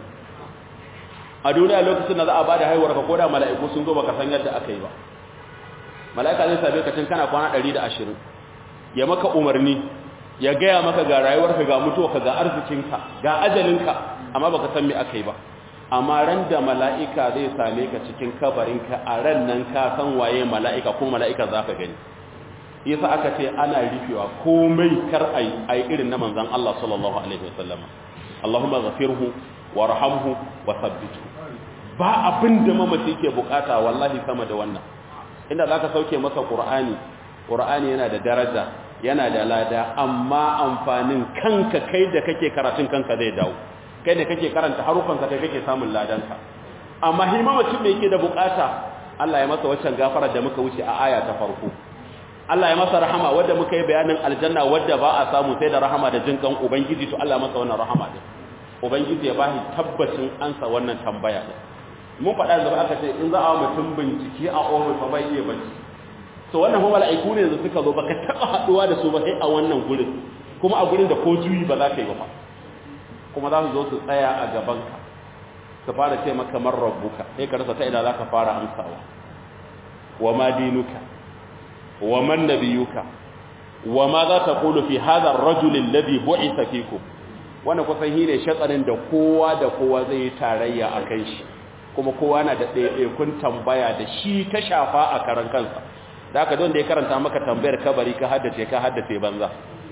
a duniya lokacin da za a ba da haihuwar ka koda mala'iku sun zo baka san yadda aka yi ba mala'ika zai same ka tun kana kwana 120 ya maka umarni ya gaya maka ga rayuwarka ga mutuwarka ga arzikinka ga ajalinka amma baka san me aka yi ba amma ran da mala'ika zai same ka cikin kabarinka a ran nan ka san waye mala'ika ko mala'ika za ka gani yasa aka ce ana rufewa komai kar ai ai irin na manzon Allah sallallahu alaihi wasallam Allahumma ghafirhu warhamhu wa thabbithu ba abin da mamaci ke bukata wallahi sama da wannan inda zaka sauke masa qur'ani qur'ani yana da daraja yana da lada amma amfanin kanka kai da kake karatun kanka zai dawo kai da kake karanta harufanka kai kake samun ladanka amma himamacin da yake da bukata Allah ya masa waccan gafara da muka wuce a aya ta farko Allah ya masa rahama wadda muka yi bayanin aljanna wadda ba a samu sai da rahama da jinkan ubangiji to Allah ya masa wannan rahama din ubangiji ya bashi tabbacin ansa wannan tambaya din mun faɗa da aka ce in za a mutum bincike a ofis fa bai iya bacci so wannan kuma mala'iku ne da suka zo baka taba haduwa da su ba sai a wannan gurin kuma a gurin da ko juyi ba za ka yi ba kuma za su zo su tsaya a gabanka su fara ce maka man rabbuka sai ka rasa ta ina za ka fara amsawa wa ma dinuka wa man nabiyuka wa ma za ta kulu fi hadha ar-rajul alladhi bu'itha fikum wannan kusan shine shatsarin da kowa da kowa zai yi tarayya a kan shi kuma kowa na da ɗaiɗaikun tambaya da shi ta shafa a karan kansa da aka don da ya karanta maka tambayar kabari ka haddace ka haddace banza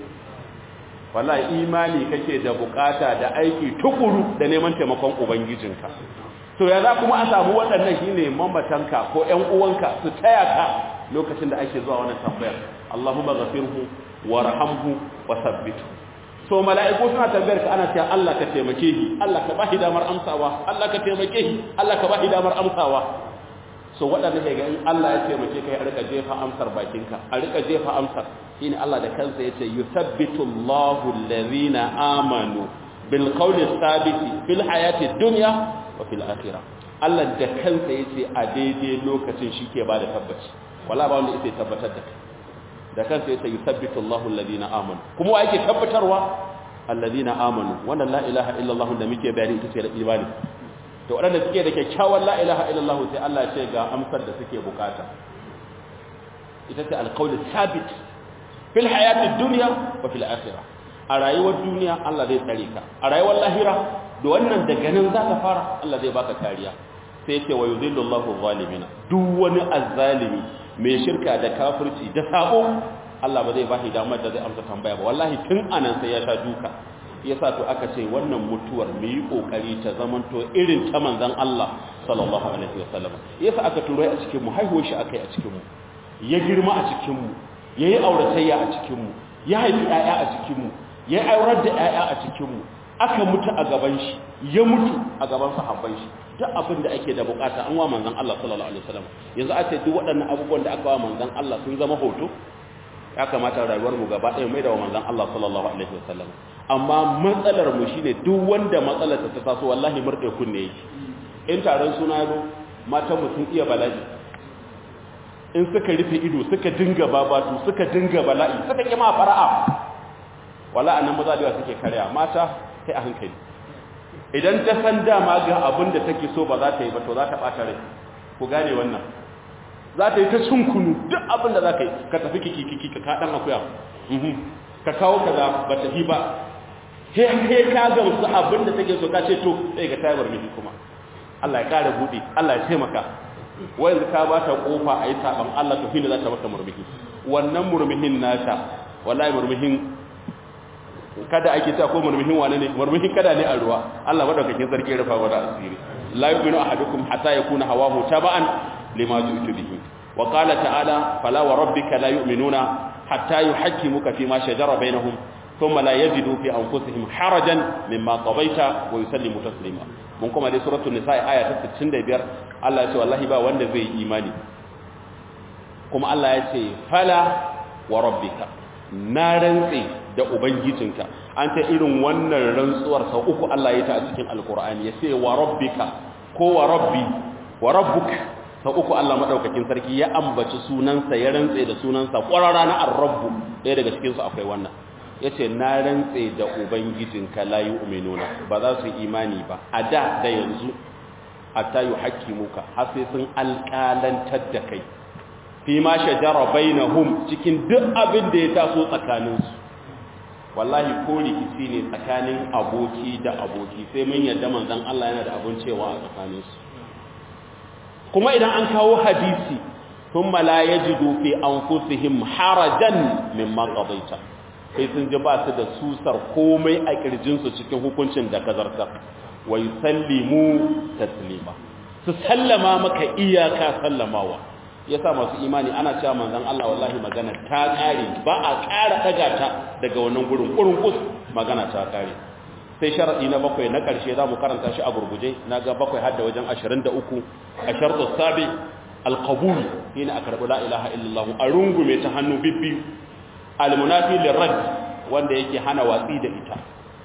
wallahi imani kake da bukata da aiki tukuru da neman taimakon ubangijinka to ya za kuma a samu waɗannan shine mamatanka ko ƴan uwanka su taya ka lokacin da ake zuwa wannan tambayar Allahumma ghafirhu warhamhu wasabbithu so mala'iku suna tambayar ka ana cewa Allah ka taimake shi Allah ka bashi damar amsawa Allah ka taimake shi Allah ka bashi damar amsawa so waɗanda ke ga in Allah ya taimake ka ya rika jefa amsar bakinka a rika jefa amsar shine Allah da kansa yace yuthabbitu Allahu allazina amanu bil qawli thabiti fil hayati dunya wa fil akhirah Allah da kansa yace a daidai lokacin shike ba da tabbaci wala ba wanda yake tabbatar da kai da kansa yace yuthabbitu Allahu allazina amanu kuma wa yake tabbatarwa allazina amanu wannan la ilaha illa Allah da muke bayani ita ce da imani to waɗanda suke da kyakkyawan la ilaha illallah sai Allah ya ce ga amsar da suke bukata ita ce alqaulu sabit fil hayatid dunya wa fil akhirah a rayuwar duniya Allah zai tsare ka a rayuwar lahira da wannan daga nan za ka fara Allah zai baka kariya sai ce wa yudhillu Allahu zalimina duk wani azzalimi mai shirka da kafirci da sabo Allah ba zai bashi damar da zai amsa tambaya ba wallahi tun anan sai ya sha duka yasa to aka ce wannan mutuwar mu yi kokari ta zamanto irin ta manzon Allah sallallahu alaihi wasallam yasa aka turo a cikin mu haihuwar shi akai a cikin mu ya girma a cikin mu yayi auratayya a cikin mu ya haifi ƴaƴa a cikin mu ya aurar da ƴaƴa a cikin mu aka mutu a gaban shi ya mutu a gaban sahabban shi duk abin da ake da bukata an wa manzon Allah sallallahu alaihi wasallam yanzu a ce duk waɗannan abubuwan da aka wa manzon Allah sun zama hoto ya kamata rayuwar mu gaba ɗaya mai da wa manzon Allah sallallahu alaihi wasallam amma matsalar mu shine duk wanda matsalar ta taso wallahi murde kunne yake in taron suna zo matan mu sun iya bala'i in suka rufe ido suka dinga babatu suka dinga bala'i suka kima fara'a wala anan maza da suke karya mata kai a hankali idan ta san dama ga abin da take so ba za ta yi ba to za ta bata rai ku gane wannan za ta yi ta kunu duk abin da za ka yi ka tafi kiki kiki ka kaɗan akuya ka kawo kaza ba ta fi ba he ka gamsu abin da take so ka ce to sai ga tayar miji kuma Allah ya kare buɗe Allah ya taimaka wanda ka ba ta kofa a yi saban Allah to hinda za ta maka murmuhi wannan murmuhin nata wallahi murmuhin kada ake ta ko murmuhin wane ne murmuhin kada ne a ruwa Allah madaukakin sarki ya rufa wa da asiri la yu'minu ahadukum hatta yakuna hawahu taba'an lima tu'tu bihi wa qala ta'ala fala wa rabbika la yu'minuna hatta yuhakkimuka fima shajara bainahum thumma la yajidu fi anfusihim harajan mimma qadaita wa yusallimu taslima mun kuma dai suratul nisa aya ta 65 Allah ya ce wallahi ba wanda zai imani kuma Allah ya ce fala wa rabbika na rantsi da ubangijinka an ta irin wannan rantsuwar sau uku Allah ya ta a cikin alkur'ani ya ce wa rabbika ko wa rabbi wa rabbuk sau uku Allah madaukakin sarki ya ambaci sunansa ya rantse da sunansa kwarara na ar-rabbu ɗaya daga cikin su akwai wannan yace na rantse da ubangijinka la yu'minuna ba za su imani ba a da da yanzu hatta yuhaqqimuka har sai sun alƙalantar da kai fi ma shajara bainahum cikin duk abin da ya taso tsakaninsu wallahi ko rikici ne tsakanin aboki da aboki sai mun yadda manzon Allah yana da abun cewa a tsakaninsu kuma idan an kawo hadisi thumma la yajidu fi anfusihim harajan mimma qadaita sai sun ji ba su da susar komai a kirjinsu cikin hukuncin da ka zartar wa yusallimu taslima su sallama maka iyaka sallamawa yasa masu imani ana cewa manzon Allah wallahi magana ta kare ba a ƙara daga ta daga wannan gurin kurun kus magana ta kare sai sharadi na bakwai na ƙarshe zamu karanta shi a gurguje naga bakwai har da wajen 23 a shartu sabi alqabul shine a karbi la ilaha illallah a rungume ta hannu bibbi almunafi lirad wanda yake hana watsi da ita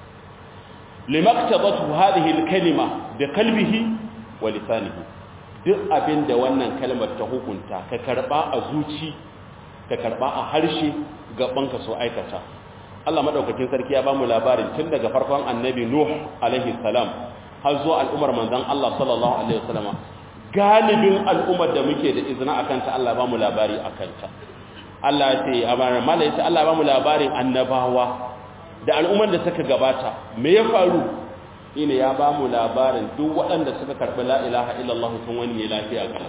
limaktabatu hadhihi alkalima bi qalbihi wa lisanihi duk abin da wannan kalmar ta hukunta ka karba a zuci ka karba a harshe gabanka so aikata Allah madaukakin sarki ya ba mu labarin tun daga farkon annabi Nuh alaihi salam har zuwa al'ummar manzon Allah sallallahu alaihi wasallam galibin al'ummar da muke da izina akan ta Allah ba mu labari akan ta Allah ya ce amana mala ya ce Allah ba mu labarin annabawa da al'ummar da suka gabata me ya faru ina ya ba mu labarin duk waɗanda suka karɓi la ilaha illallah sun wani lafiya ga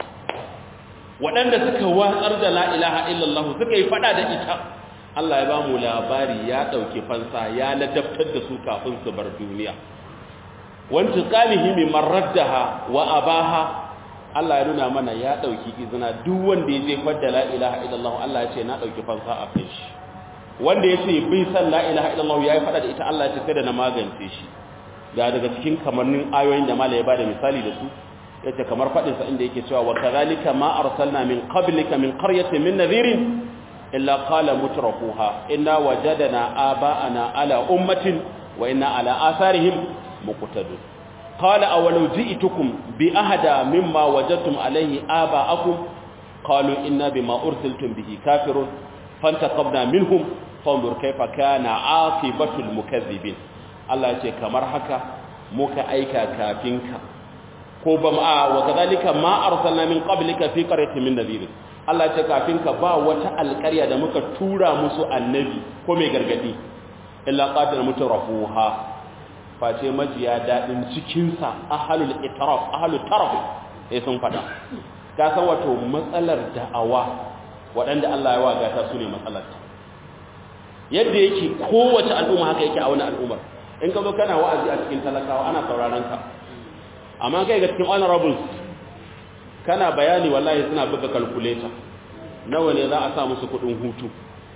waɗanda suka watsar da la ilaha illallah suka yi fada da ita Allah ya ba mu labari ya ɗauki fansa ya ladabtar da su kafin su bar duniya wanti qalihi min maraddaha wa abaha Allah ya nuna mana ya ɗauki izina duk wanda ya jefar da la ilaha illallah Allah ya ce na ɗauki fansa a kai shi wanda ya ce bai san la ilaha illallah ya yi fada da ita Allah ya ce sai da na magance shi ga daga cikin kamannin ayoyin da mala ya bada misali da su yace kamar fadin sa inda yake cewa wa kadhalika ma arsalna min qablika min qaryatin min nadhirin illa qala mutrafuha inna wajadna aba'ana ala ummatin wa inna ala atharihim muqtadun qala awalau ji'tukum bi ahada mimma wajadtum alayhi aba'akum qalu inna bima ursiltum bihi kafirun fantaqabna minhum fanzur kayfa kana 'aqibatul mukaththibin Allah ce kamar haka muka aika kafinka ko ba ma wa kadhalika ma arsalna min qablika fi qaryatin min nadhir Allah ce kafinka ba wata alƙarya da muka tura musu annabi ko mai gargadi illa qatil mutrafuha face majiya dadin cikin sa ahlul itraf ahlul taraf sai sun fada ka san wato matsalar da'awa waɗanda Allah ya waga ta su ne matsalar yadda yake kowace al'umma haka yake a wani al'ummar in ka zo kana wa'azi a cikin talakawa ana sauraron ka amma kai ga cikin honorables kana bayani wallahi suna buga calculator nawa ne za a sa musu kudin hutu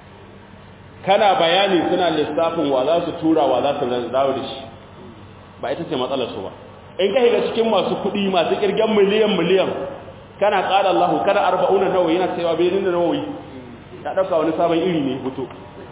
kana bayani suna lissafin wa za su tura wa za su dawo da shi ba ita ce matsalar su ba in ka ga cikin masu kudi masu kirgen miliyan miliyan kana ƙara Allah kada arba'una nawawi yana cewa bai da nawawi ya dauka wani sabon iri ne fito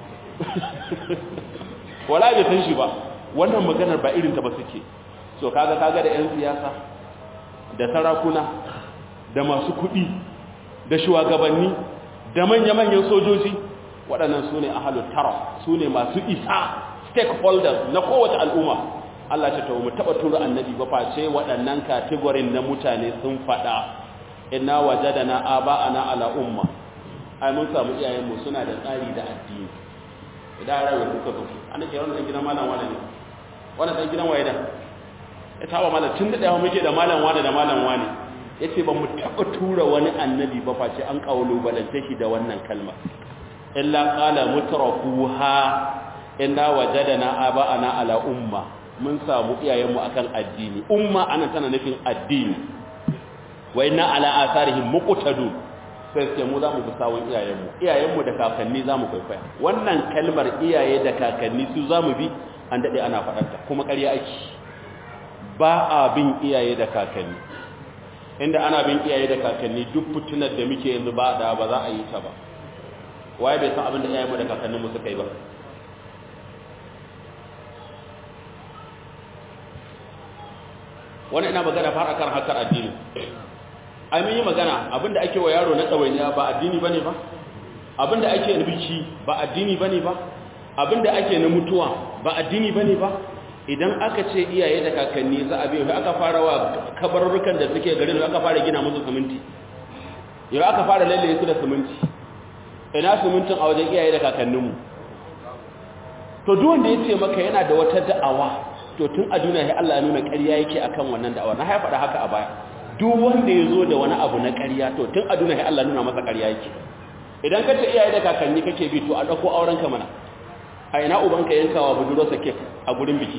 wala bai san shi ba wannan maganar ba irin ta ba suke so kaga kaga da yan siyasa da sarakuna da masu kuɗi da shugabanni da manya-manyan sojoji waɗannan su ne ahalut tara su ne masu isa stakeholders na kowace al'umma Allah ce mu taɓa tura annabi ba face waɗannan kategorin na mutane sun faɗa inna wajadana aba'ana ala umma ai mun samu iyayenmu suna da tsari da addini idan rayuwar kuka zo an ke wannan gidan malam wani ne wannan dan gidan waye da ya taba malam tun da dawo muke da malam wani da malam wani yace ba mu taba tura wani annabi ba face an kaulu balance shi da wannan kalma illa qala mutrafuha inna wajadana aba'ana ala umma mun samu iyayenmu akan addini umma anan tana nufin addini wa inna ala atharihim muqtadun sai sai mu za mu bi sawun iyayenmu iyayenmu da kakanni za mu kwaikwaya wannan kalmar iyaye da kakanni su za mu bi an daɗe ana faɗarta kuma ƙarya ake ba a bin iyaye da kakanni inda ana bin iyaye da kakanni duk fitinar da muke yanzu ba da ba za a yi ta ba waye bai san abin da iyayenmu da kakanninmu suka yi ba wani ina magana fara kan hakar addini ai mun yi magana abinda ake wa yaro na tsawainiya ba addini bane ba abinda ake na biki ba addini bane ba abinda ake na mutuwa ba addini bane ba idan aka ce iyaye da kakanni za a biyo aka fara wa kabarurrukan da suke garin aka fara gina musu siminti yau aka fara lallaye su da siminti ina simintin a wajen iyaye da kakanninmu to duk wanda ya ce maka yana da wata da'awa to tun a duniya sai Allah ya nuna ƙarya yake akan wannan da'awa na haifa da haka a baya duk wanda ya zo da wani abu na ƙarya to tun a duniya sai Allah nuna masa ƙarya yake idan ka ce iyaye da kakanni kake bi to a ɗauko auren ka mana a ina ubanka yankawa budurarsa kek a gurin biki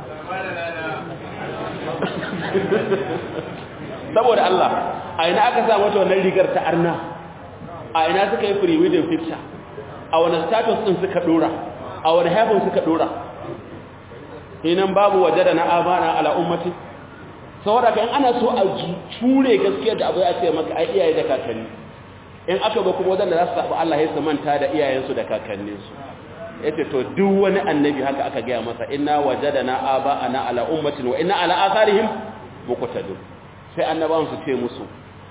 saboda Allah a ina aka sa mata wannan rigar ta arna a ina suka yi free wedding picture a wani status din suka dora a wani haifin suka dora hinan babu waje da na abana ala ummati saboda kan ana so a ture gaskiyar da abu ya ce maka ai iyaye da kakanni in aka ba kuma wadanda za su sabu Allah ya su manta da iyayensu da kakanninsu yace to duk wani annabi haka aka gaya masa inna wajadana aba'ana ala ummatin wa inna ala atharihim muqtadun sai annabawan su ce musu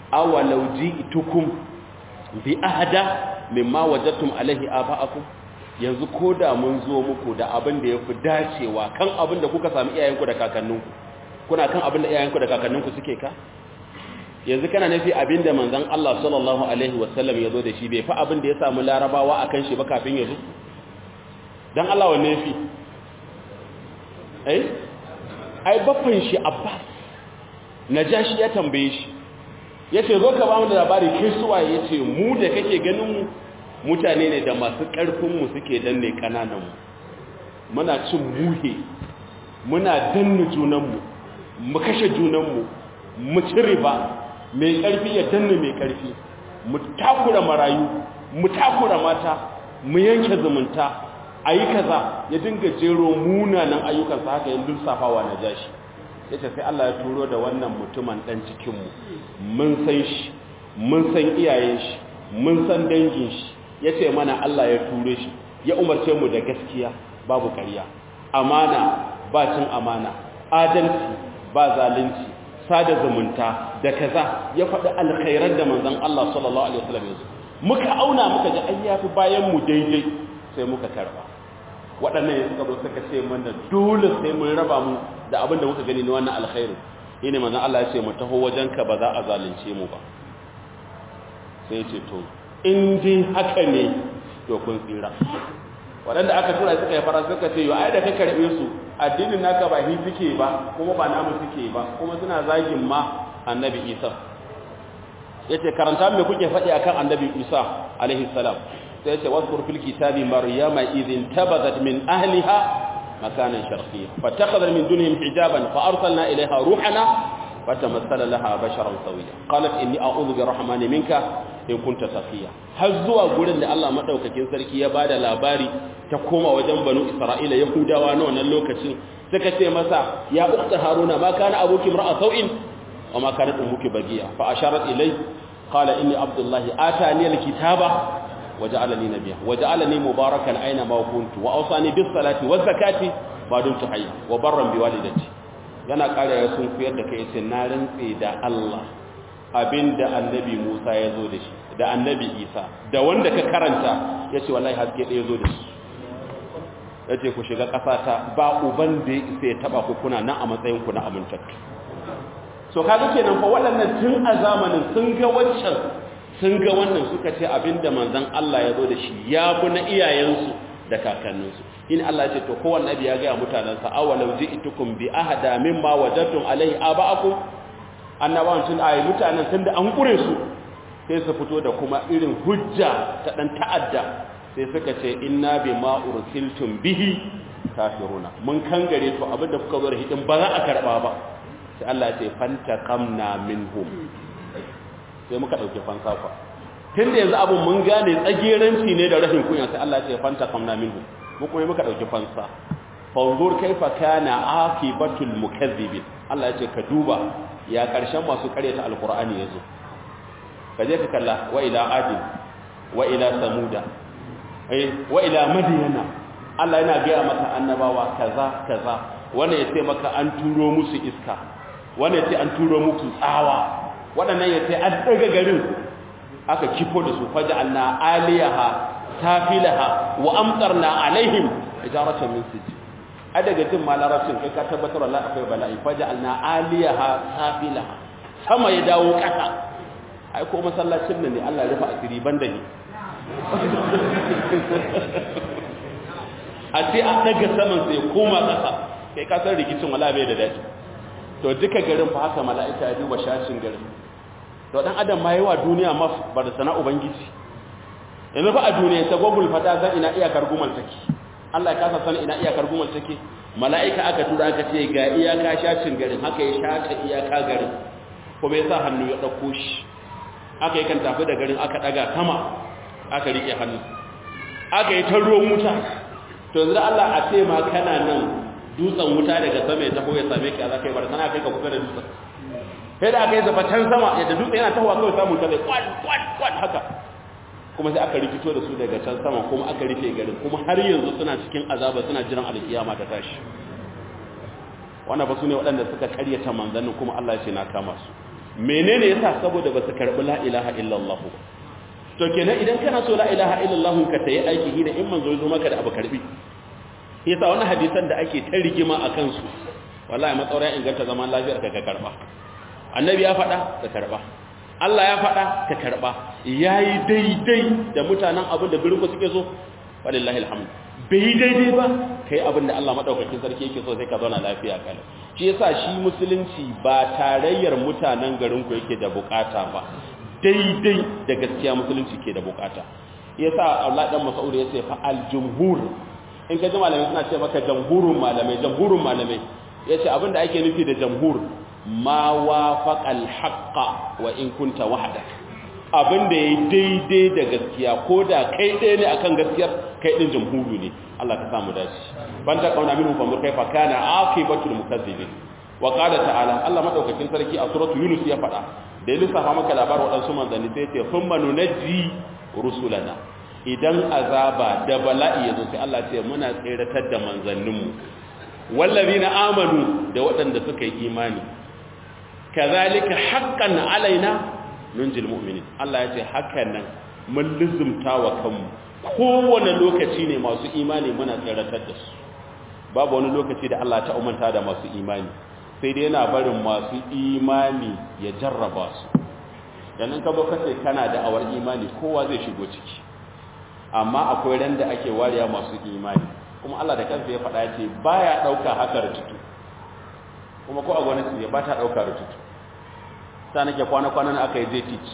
awalau ji'tukum bi ahada mimma wajadtum alaihi aba'akum yanzu ko da mun zo muku da abin da ya fi dacewa kan abin da kuka sami iyayenku da kakanninku kuna kan abin da iyayenku da kakanninku suke ka yanzu kana nufi abin da manzon Allah sallallahu alaihi wasallam ya zo da shi bai fi abin da ya samu larabawa akan shi ba kafin ya zo dan Allah wanne yafi eh ai baffan shi Abbas Najashi ya tambaye shi yace zo ka ba mu da labari kai suwa yace mu da kake ganin mu mutane ne da masu karfin mu suke danne kananan mu muna cin muhe muna danne junan mu mu kashe junan mu mu ci riba mai karfi ya danne mai karfi mu takura marayu mu takura mata mu yanke zumunta ayi kaza ya dinga jero munanan ayyukansa haka yin lissafawa na jashi yace sai Allah ya turo da wannan mutumin dan cikin mu mun san shi mun san iyayen shi mun san dangin shi yace mana Allah ya ture shi ya umarce mu da gaskiya babu ƙarya amana ba cin amana adalci ba zalunci sada zumunta da kaza ya faɗi alkhairar da manzon Allah sallallahu alaihi wasallam ya muka auna muka ga ayyafi bayan mu daidai sai muka karba waɗannan ya suka zo suka ce mana dole sai mun raba mu da abin da muka gani na wannan alkhairu shine manzon Allah ya ce mu taho wajenka ba za a zalunce mu ba sai ya ce to in dai haka ne to kun tsira waɗanda aka tura suka yi fara suka ce yo ai da ka karɓe su addinin naka ba hi suke ba kuma ba namu suke ba kuma suna zagin ma annabi Isa yace karanta me kuke faɗi akan annabi Isa alaihi salam sai yace wazkur fil kitabi maryama idhin tabadat min ahliha makanan sharqiyya fatakhadha min dunihim hijaban fa arsalna ilayha ruhana fatamassala laha basharan sawiya qalat inni a'udhu birrahmani minka in kunta taqiya har zuwa gurin da Allah madaukakin sarki ya bada labari ta koma wajen banu Isra'ila Yahudawa na wannan lokacin suka ce masa ya ukhta haruna ma kana abuki mar'a sau'in wa ma kanat ummuki bagiya fa asharat ilay qala inni abdullahi atani alkitaba waja'alani nabiyya waja'alani mubarakan aina ma kuntu wa awsani bis salati waz zakati ma dumtu hayya wa barran bi walidati yana kare ya sun kuyar da kai ce na rantse da Allah abinda annabi Musa ya zo da shi da annabi Isa da wanda ka karanta yace wallahi haske ɗaya zo da shi yace ku shiga ƙasata ba uban da ya isa ya taba ku kuna nan a matsayin ku na amintattu so kaga kenan fa waɗannan tun a zamanin sun ga waccan sun ga wannan suka ce abinda manzon Allah ya zo da shi ya fi na iyayensu da kakanninsu in Allah ya ce to kowanne nabi ya ga mutanansa awalau ji'tukum bi ahada mimma wajadtum alaihi aba'akum annabawan tun ayi mutanen tun da an kure su sai su fito da kuma irin hujja ta dan ta'adda sai suka ce inna bima ursiltum bihi kafiruna mun kangare to abinda kuka zo da hidin ba za a karba ba sai Allah ya ce fantaqamna minhum sai muka dauke fansa fa tunda yanzu abun mun gane tsageranci ne da rahin kunya sai Allah ya ce fantaqamna minhum mu kuma muka dauki fansa fanzur kaifa kana aqibatul mukazzibin Allah ya ce ka duba ya karshen masu karyata alqur'ani yazo ka je ka kalla wa ila adi wa ila samuda eh wa ila madyana Allah yana ga maka annabawa kaza kaza wannan yace maka an turo musu iska wannan yace an turo muku tsawa wadannan yace an daga garin aka kifo da su faj'alna aliyaha safilaha wa amtarna alaihim ijaratan min sijil a daga jin ma larabcin kai ka tabbatar wallahi akwai bala'i faj'alna aliyaha safilaha sama ya dawo kasa ai ko masallacin nan ne Allah ya rufa asiri banda ni a ce a daga saman sai koma kasa kai ka san rikicin wallahi bai da daɗi to duka garin fa haka mala'ika ya duba shashin garin to dan adam ma yawa duniya ma bar sana ubangiji yanzu fa a duniya ta gogul fata zan ina iyakar gumal take Allah ya kasa san ina iyakar gumal take mala'ika aka tura aka ce ga iyaka shacin garin haka ya shata iyaka garin kuma ya sa hannu ya dauko shi aka yi kan tafi da garin aka daga sama aka rike hannu aka yi tarro wuta to yanzu Allah a ce ma kana nan dutsen wuta daga sama ya taho ya same ki a zaka yi bar sana kai ka kusa da dutsen sai da aka yi zafa can sama yadda dutsen yana tahowa kawai samun ta zai kwan kwan kwan haka kuma sai aka rikito da su daga can sama kuma aka rufe garin kuma har yanzu suna cikin azaba suna jiran alkiyama ta tashi wannan ba su ne waɗanda suka karyata manzannin kuma Allah ya ce na kama su menene yasa saboda ba su karɓi la ilaha illallah to kenan idan kana so la ilaha illallah ka tayi aiki hina in manzo zo maka da abu karbi yasa wannan hadisan da ake ta rigima akan su wallahi matsaura inganta zaman lafiyar ka ka karba annabi ya faɗa ka karba Allah ya faɗa ka karba yayi daidai da mutanen abin da birku suke so walillahi alhamd bai daidai ba kai abin da Allah madaukakin sarki yake so sai ka zauna lafiya kalau shi yasa shi musulunci ba tarayyar mutanen garin ku yake da bukata ba daidai da gaskiya musulunci ke da bukata yasa Allah dan Mas'ud yace fa al-jumhur in ka ji malamai suna ce maka jamhurun malamai jamhurun malamai yace abinda ake nufi da jamhur ma wafaqal haqqa wa in kunta wahdak abinda yayi daidai da gaskiya ko da kai ɗaya ne akan gaskiyar kai din jamhuru ne Allah ka samu dace ban ta kauna minhu fa kaifa kana aqibatul mukazzibin wa qala ta'ala Allah madaukakin sarki a suratu yunus ya faɗa da ya lissafa maka labarin waɗansu manzanni sai ce sun manu na ji rusulana idan azaba da bala'i ya zo sai Allah ce muna tseratar da manzanninmu wallazi na amanu da waɗanda suka yi imani kazalika haqqan alaina nunjil mu'minin Allah ya ce hakan nan mun lizumta wa kanmu kowane lokaci ne masu imani muna tseratar da su babu wani lokaci da Allah ta umanta da masu imani sai dai yana barin masu imani ya jarraba su yanzu ka zo kace kana da awar imani kowa zai shigo ciki amma akwai ran da ake wariya masu imani kuma Allah da kansa ya faɗa ce baya ɗauka haka rututu kuma ko a gwamnati ya ba ta ɗauka rututu ta nake kwana-kwanan aka yi zai teach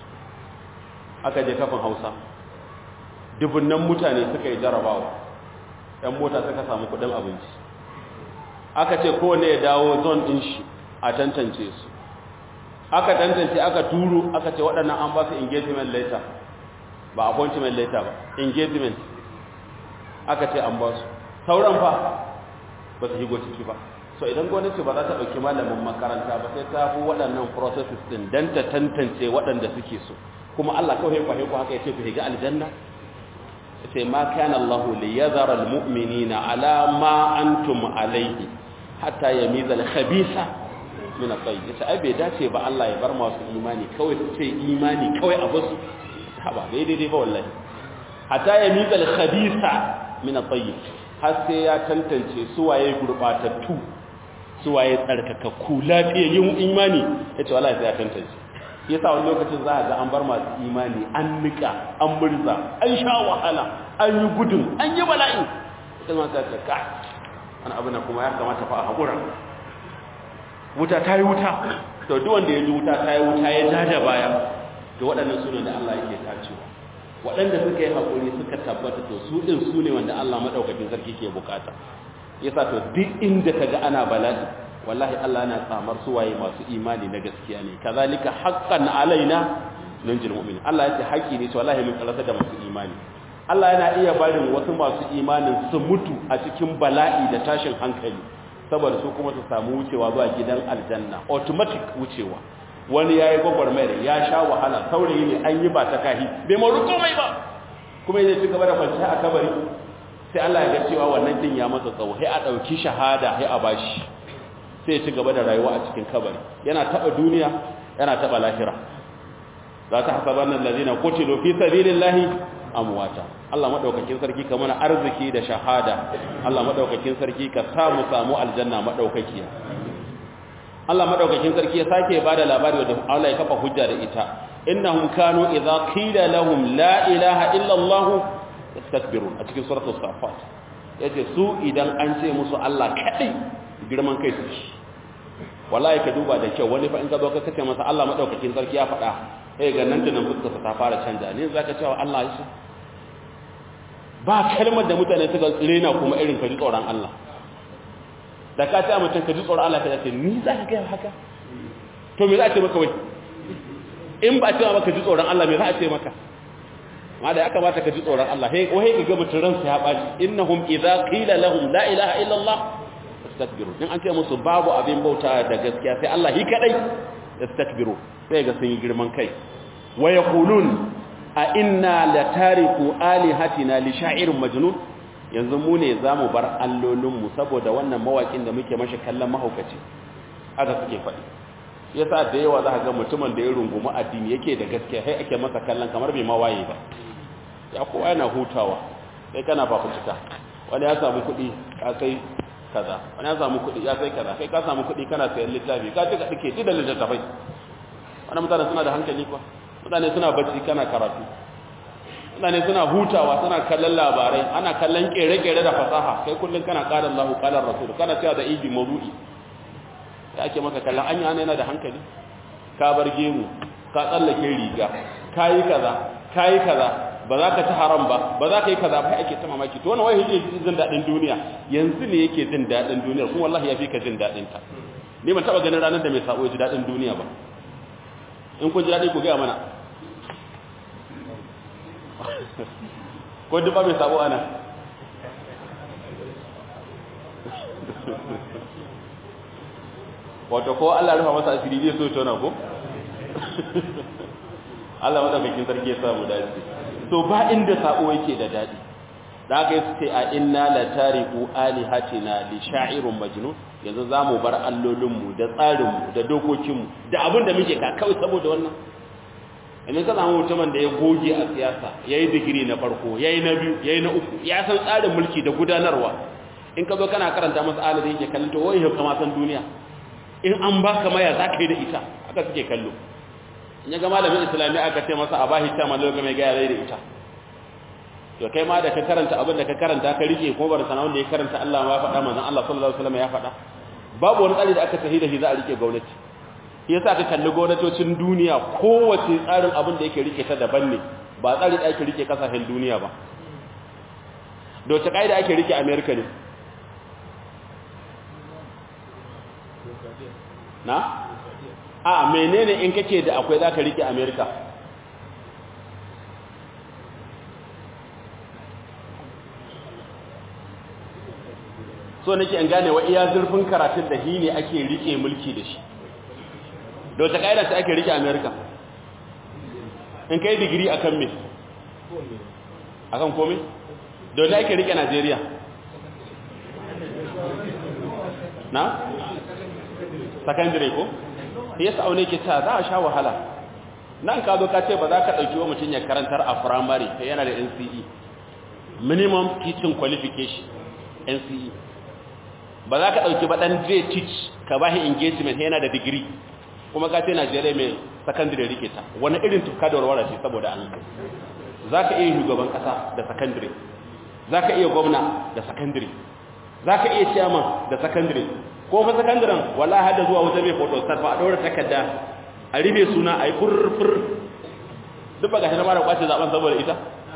aka je kafin hausa dubunnan mutane suka yi jarrabawa 'yan mota suka samu kuɗin abinci aka ce kowane ya dawo zone din shi a tantance su aka tantance aka turo aka ce waɗannan an ba su engagement letter ba appointment letter ba engagement aka ce an ba su sauran fa ba su higo ciki ba so idan gwamnati ba za ta ɗauki malamin makaranta ba sai ta fi waɗannan processes ɗin don ta tantance waɗanda suke so kuma Allah kawai kwahe ku haka ya ce ku higa aljanna sai ma kana Allah li yadhara almu'minina ala ma antum alayhi hatta yamiza al-khabisa min at-tayyib yace ai bai dace ba Allah ya bar masu imani kawai su ce imani kawai a basu haba bai daidai ba wallahi hatta yamiza al-khabisa min at-tayyib har sai ya tantance su waye gurbatattu su waye tsarkakakku lafiyayyun imani yace wallahi sai ya tantance yasa wani lokacin za a ga an bar masu imani an nika an murza an sha wahala an yi gudun an yi bala'i ita ma ta ka wani abu na kuma ya kamata fa a haƙura wuta ta yi wuta to duk wanda ya ji wuta ta yi wuta ya ja da baya to waɗannan su ne da Allah yake tacewa waɗanda suka yi haƙuri suka tabbata to su ɗin su ne wanda Allah maɗaukakin sarki ke bukata yasa to duk inda ka ga ana bala'i wallahi Allah yana tsamar suwaye masu imani na gaskiya ne kazalika haqqan alaina nunjil mu'min Allah yace haƙi ne to wallahi mun karanta da masu imani Allah yana iya barin wasu masu imanin su mutu a cikin bala'i da tashin hankali saboda su kuma su samu wucewa zuwa gidan aljanna automatic wucewa wani yayi gwagwarmayar ya sha wahala saurayi ne an yi ba ta kahi bai maru komai ba kuma yace ci gaba da kwanciya a kabari sai Allah ya ga cewa wannan din ya masa tsawo sai a dauki shahada sai a bashi sai ci gaba da rayuwa a cikin kabari yana taba duniya yana taba lahira za ta hasaban allazina qutilu fi sabilillahi amwata Allah madaukakin sarki ka mana arziki da shahada Allah madaukakin sarki ka samu samu aljanna madaukakiya Allah madaukakin sarki ya sake bada labari da Allah ya kafa hujja da ita innahum kanu idza qila lahum la ilaha illa Allah yastakbirun a cikin suratul safat yace su idan an ce musu Allah kadai girman kai su shi wallahi ka duba da kyau wani fa in ka zo ka kace masa Allah madaukakin sarki ya faɗa sai ga nan tunan fuskarsa ta fara canja ne zaka cewa Allah ya ba kalmar da mutane suka rena kuma irin ka ji tsoron Allah da ka ta mutum ka ji tsoron Allah ka ce ni za ka gaya haka to me za a ce maka wai in ba a ce maka ji tsoron Allah me za a ce maka ma da ya kamata ka ji tsoron Allah hey wai ka ga mutum ransa ya baci innahum idza qila lahum la ilaha illa Allah istakbiru in an ce musu babu abin bauta da gaskiya sai Allah shi kadai istakbiru sai ga sun yi girman kai wa yaqulun a inna la tariku alihatina li sha'irin majnun yanzu mu ne zamu bar allolin mu saboda wannan mawakin da muke mashi kallon mahaukaci aka suke faɗi yasa da yawa za ka ga mutumin da ya rungumi addini yake da gaskiya sai ake masa kallon kamar bai ma waye ba ya kowa yana hutawa sai kana fafutuka wani ya samu kuɗi ka sai kaza wani ya samu kuɗi ya sai kaza kai ka samu kuɗi kana sayan littafi ka tuka dake ji da littattafai wani mutane suna da hankali kuwa mutane suna bacci kana karatu mutane suna hutawa suna kallon labarai ana kallon kere-kere da fasaha kai kullum kana ƙarar lahu ƙarar rasul kana cewa da ibi maru'i da ake maka kallon an yana yana da hankali ka bar gemu ka tsallake riga ka yi kaza ka yi kaza ba za ka ci haram ba ba za ka yi kaza ba ake ta mamaki to wani wai yake jin daɗin duniya yanzu ne yake jin daɗin duniyar kuma wallahi ya fi ka jin daɗin ta ni ban taɓa ganin ranar da mai sabo ya ji daɗin duniya ba in kun ji daɗi ku gaya mana ko duk ba mai sabo ana wato ko Allah rufa masa asiri zai so tona ko Allah madaukakin sarki ya samu dace to ba inda sabo yake da dadi da aka yi sai a inna la tariku alihatina li sha'irun majnun yanzu zamu bar allolin mu da tsarin mu da dokokin mu da abin da muke ka kawai saboda wannan idan ka samu mutumin da ya goge a siyasa yayi digiri na farko yayi na biyu yayi na uku ya san tsarin mulki da gudanarwa in ka zo kana karanta masa alade yake kallon to wai kama san duniya in an baka maya za ka yi da ita aka suke kallo in ya ga malamin islami aka ce masa a bahi ta malo ga mai gaya zai da ita to kai ma da ka karanta abin da ka karanta ka rike ko bar sana wanda ya karanta Allah ma ya faɗa manzon Allah sallallahu alaihi wasallam ya faɗa babu wani tsari da aka tafi da shi za a rike gwamnati shi yasa ka kalli gwamnatocin duniya kowace tsarin abin da yake rike ta daban ne ba tsari da ake rike kasashen duniya ba da wace kaida ake rike America ne na? a menene in kake da akwai za ka rike amerika so nake in gane wa iya zurfin karatun da hi ne ake rike mulki da shi da wata ƙa'ida ta ake rike amerika in kai digiri a kan me a kan kome da wata ake rike najeriya na? secondary ko yasa aune ke ta za a sha wahala nan ka zo ka ce ba za ka dauki wa mutum ya karantar a primary kai yana da NCE minimum teaching qualification NCE ba za ka dauki ba dan zai teach ka bashi engagement yana da degree kuma ka ce Najeriya mai secondary rike ta wani irin tuka da warwara ce saboda Allah za ka iya shugaban kasa da secondary za ka iya gwamna da secondary za ka iya chairman da secondary ko fa sakandaren wallahi hada zuwa wata mai photo star fa a daura takarda a ribe suna ai furfur duk ba gashi na mara kwace zaben saboda ita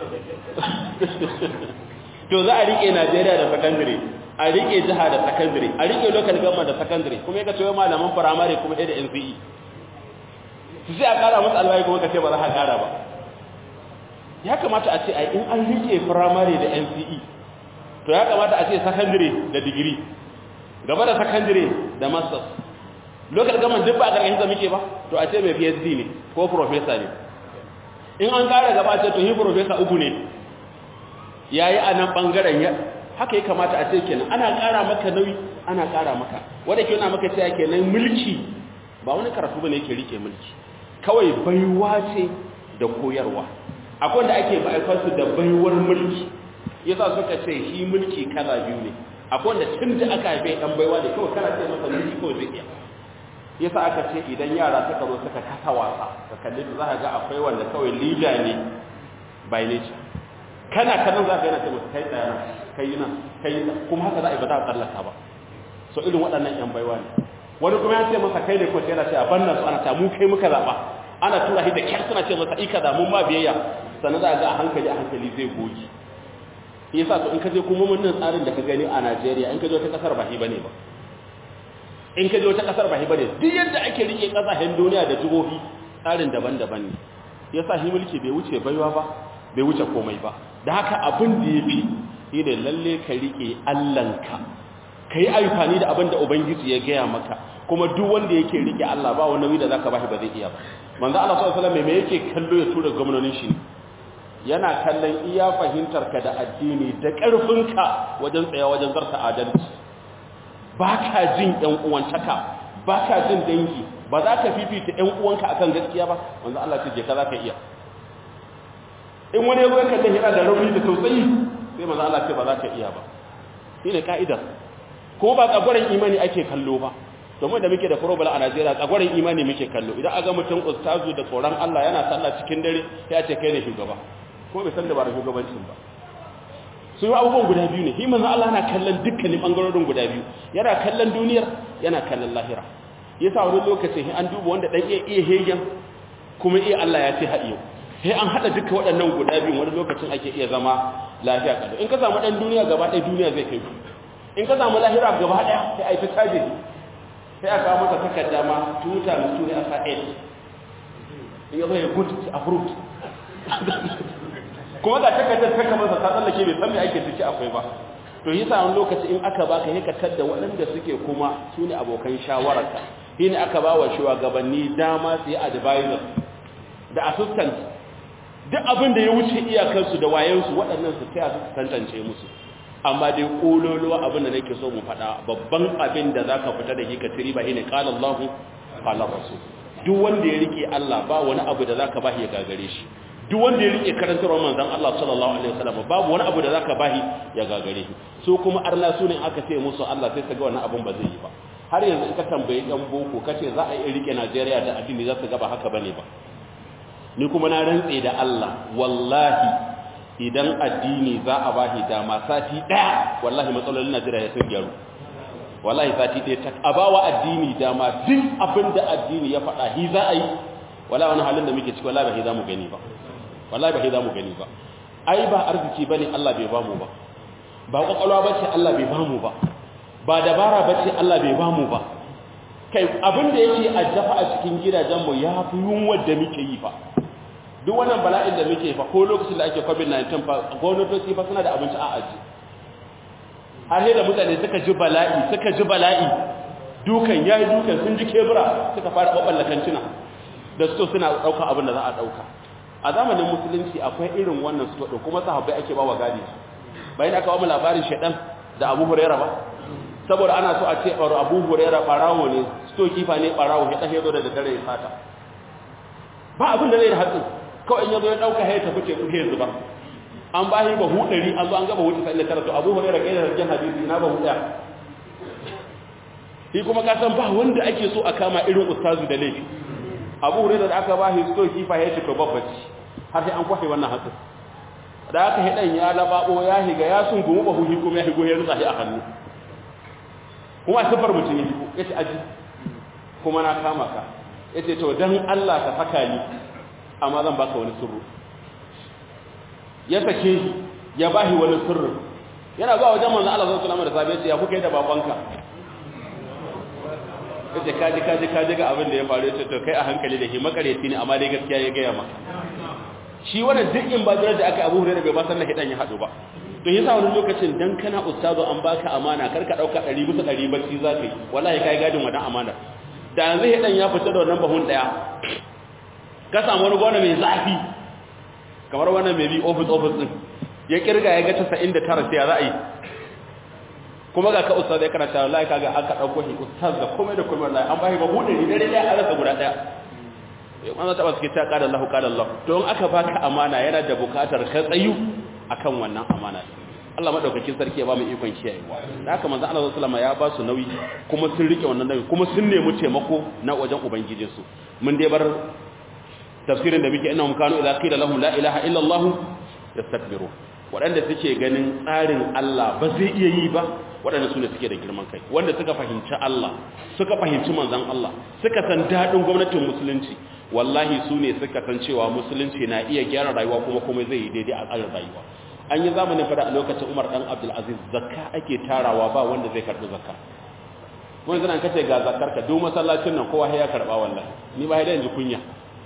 to za a rike Najeriya da secondary a rike jiha da secondary a rike local government da secondary kuma yaka cewa malaman primary kuma da NCE su sai a kara musu albayi kuma kace ba za ka kara ba ya kamata a ce ai in an rike primary da NCE to ya kamata a ce secondary da degree gaba da secondary da masters local government duk ba a ƙarƙashin da muke ba to a ce mai PhD ne ko professor ne in an ƙara gaba ce to yi professor uku ne yayi a nan bangaren ya haka ya kamata a ce kenan ana ƙara maka nauyi ana ƙara maka wanda ke yana maka cewa kenan mulki ba wani karatu bane yake rike mulki kawai baiwa ce da koyarwa akwai wanda ake ba su da baiwar mulki yasa suka ce shi mulki kala biyu ne akwai wanda tun da aka haife dan baiwa ne kawai kana ce masa mulki kawai zai iya yasa aka ce idan yara suka zo suka kasa wasa ka kalli za ka ga akwai wanda kawai leader ne by nature kana kallon za ka yana ce masa kai tsaya kai nan kai kuma haka za a yi ba za a tsallaka ba so irin waɗannan yan baiwa ne wani kuma ya ce masa kai ne ko sai yana ce a banna su ana ta mu kai muka zaɓa ana tura shi da kyar suna ce masa ika da mun ma biyayya sannan za a ga a hankali a hankali zai goge yasa to in ka je kuma mun tsarin da ka gani a Najeriya in ka je wata kasar ba shi bane ba in ka je wata kasar ba shi bane duk yadda ake rike kasashen duniya da jihohi tsarin daban-daban ne yasa shi mulki bai wuce baiwa ba bai wuce komai ba da haka abin da yafi shi ne lalle ka rike Allahnka kai amfani da abin da ubangiji ya gaya maka kuma duk wanda yake rike Allah ba wani nauyi da zaka bashi ba zai iya ba manzo Allah sallallahu alaihi wasallam me yake kallo ya tura gwamnonin shi yana kallon iya fahimtarka da addini da ƙarfinka wajen tsaya wajen zarta adalci ba ka jin ‘yan uwantaka ba ka jin dangi ba za ka fifita ƴan uwanka akan gaskiya ba manzo Allah ce je ka za ka iya in wani ya zo ya kalle yana da rauni da tausayi sai manzo Allah ce ba za ka iya ba shine ka'idar ko ba tsagwaron imani ake kallo ba domin da muke da problem a Najeriya tsagwaron imani muke kallo idan aga mutum ustazu da tsoron Allah yana sallah cikin dare ya ce kai ne shugaba ko bai san da ba da shugabancin ba su yi abubuwan guda biyu ne shi manzo Allah yana kallon dukkanin bangarorin guda biyu yana kallon duniyar yana kallon lahira yasa wani lokacin an duba wanda dan iya iya hegen kuma iya Allah ya ce haɗiyo sai an haɗa duka waɗannan guda biyu wani lokacin ake iya zama lafiya kalau in ka samu ɗan duniya gaba ɗaya duniya zai kai in ka samu lahira gaba ɗaya sai a yi ta caje sai a kawo maka takarda ma tuta na tuni a sa in ya zo ya good approved kuma ga takardar ta kamar sa ta tsallake bai san me ake ciki akwai ba to yi sa wani lokaci in aka baka yi ka da waɗanda suke kuma su ne abokan shawararka shi ne aka ba wa shugabanni dama su yi advisor da assistant duk abin da ya wuce iyakarsu da wayansu waɗannan su taya su tantance musu amma dai kololuwa abin da nake so mu faɗa babban abin da zaka fita da shi ka tiri ba shine qala Allah qala rasul duk wanda ya rike Allah ba wani abu da zaka bashi ya gagare shi duk wanda ya rike karantarwar manzon Allah sallallahu alaihi wasallam babu wani abu da zaka bashi ya gagare shi so kuma arna su ne aka ce musu Allah sai su ga wannan abin ba zai yi ba har yanzu in ka tambayi ɗan boko kace za a yi rike Najeriya da addini za su ga ba haka bane ba ni kuma na rantse da Allah wallahi idan addini za a bashi dama sati daya wallahi matsalolin Najeriya ya sun gyaru wallahi sati daya ta abawa addini dama duk abin da addini ya faɗa hi za a yi wallahi wani halin da muke ciki wallahi ba hi za mu gani ba wallahi ba hi za mu gani ba ai ba arziki bane Allah bai bamu ba ba kwakwalwa bace Allah bai bamu ba ba dabara bace Allah bai bamu ba kai abin da yake addafa a cikin gidajenmu ya fi yunwar da muke yi fa duk wannan bala'in da muke fa ko lokacin da ake covid-19 fa gwamnatoci fa suna da abinci a aji har da mutane suka ji bala'i suka ji bala'i dukan yayi dukan sun ji kebura suka fara baballakan tuna da su suna dauka abin da za a dauka a zamanin musulunci akwai irin wannan su da kuma sahabbai ake bawa gadi bayan aka ba mu labarin shedan da Abu Hurairah ba saboda ana so a ce Abu Hurairah barawo ne sto kifa ne barawo ya tahe zo da dare ya fata ba abin da zai da hatsin kawai in yazo ya dauka haye tafi teku he zuba an bahi ba hu dari an zo an gaba wuce sai karatu Abu Hurairah kai da rajin hadisi na ba hu daya shi kuma ka san ba wanda ake so a kama irin ustazu da laifi Abu Hurairah da aka bahi sto kifa ya ce to babbaci har sai an kwashe wannan hatsin da aka hidan ya lababo ya higa ya sun gumu ba hu kuma ya higo ya rutsa shi a hannu kuma sifar mutum ya higo ya ce aji kuma na kama ka ya ce to don Allah ka saka ni amma zan baka wani sirru ya sake shi ya bahi wani sirru yana zuwa wajen manzan Allah sallallahu alaihi wasallam da sabai ya kuka yi da babanka yace kaji kaji kaji ga abin da ya faru yace to kai a hankali da shi makareci ne amma dai gaskiya ya gaya maka shi wannan duk in ba da aka Abu Hurairah bai ba san hidan ya hadu ba to yasa wani lokacin dan kana ustazo an baka amana kar ka dauka 100 bisa 100 bacci zakai wallahi kai gadin wannan amana da yanzu hidan ya fita da wannan bahun daya ka samu wani gona mai zafi kamar wannan mai bi office office din ya kirga ya ga 99 sai ya za a yi kuma ga ka ustaz ya karanta wallahi kaga aka dauko shi ustaz da komai da komai wallahi an bashi bahu dari dare daya a rasa guda daya an zata ba suke ta kada Allah kada Allah to in aka baka amana yana da bukatar ka tsayu akan wannan amana Allah madaukakin sarki ya ba mu ikon kiyayewa da haka manzo Allah sallallahu alaihi ya ba su nauyi kuma sun rike wannan nauyi kuma sun nemi taimako na wajen ubangijin su mun dai bar tafsirin da muke innahum kanu idza qila lahum la ilaha illa Allah yastakbiru waɗanda suke ganin tsarin Allah ba zai iya yi ba waɗanda su ne suke da girman kai wanda suka fahimci Allah suka fahimci manzan Allah suka san daɗin gwamnatin musulunci wallahi su ne suka san cewa musulunci na iya gyara rayuwa kuma kuma zai yi daidai a tsarin rayuwa an yi zamanin fada a lokacin umar ɗan abdulaziz zakka ake tarawa ba wanda zai karɓi zakka wani zanen kace ga zakkar ka duk masallacin nan kowa ya karɓa wallahi ni ba ya yanzu kunya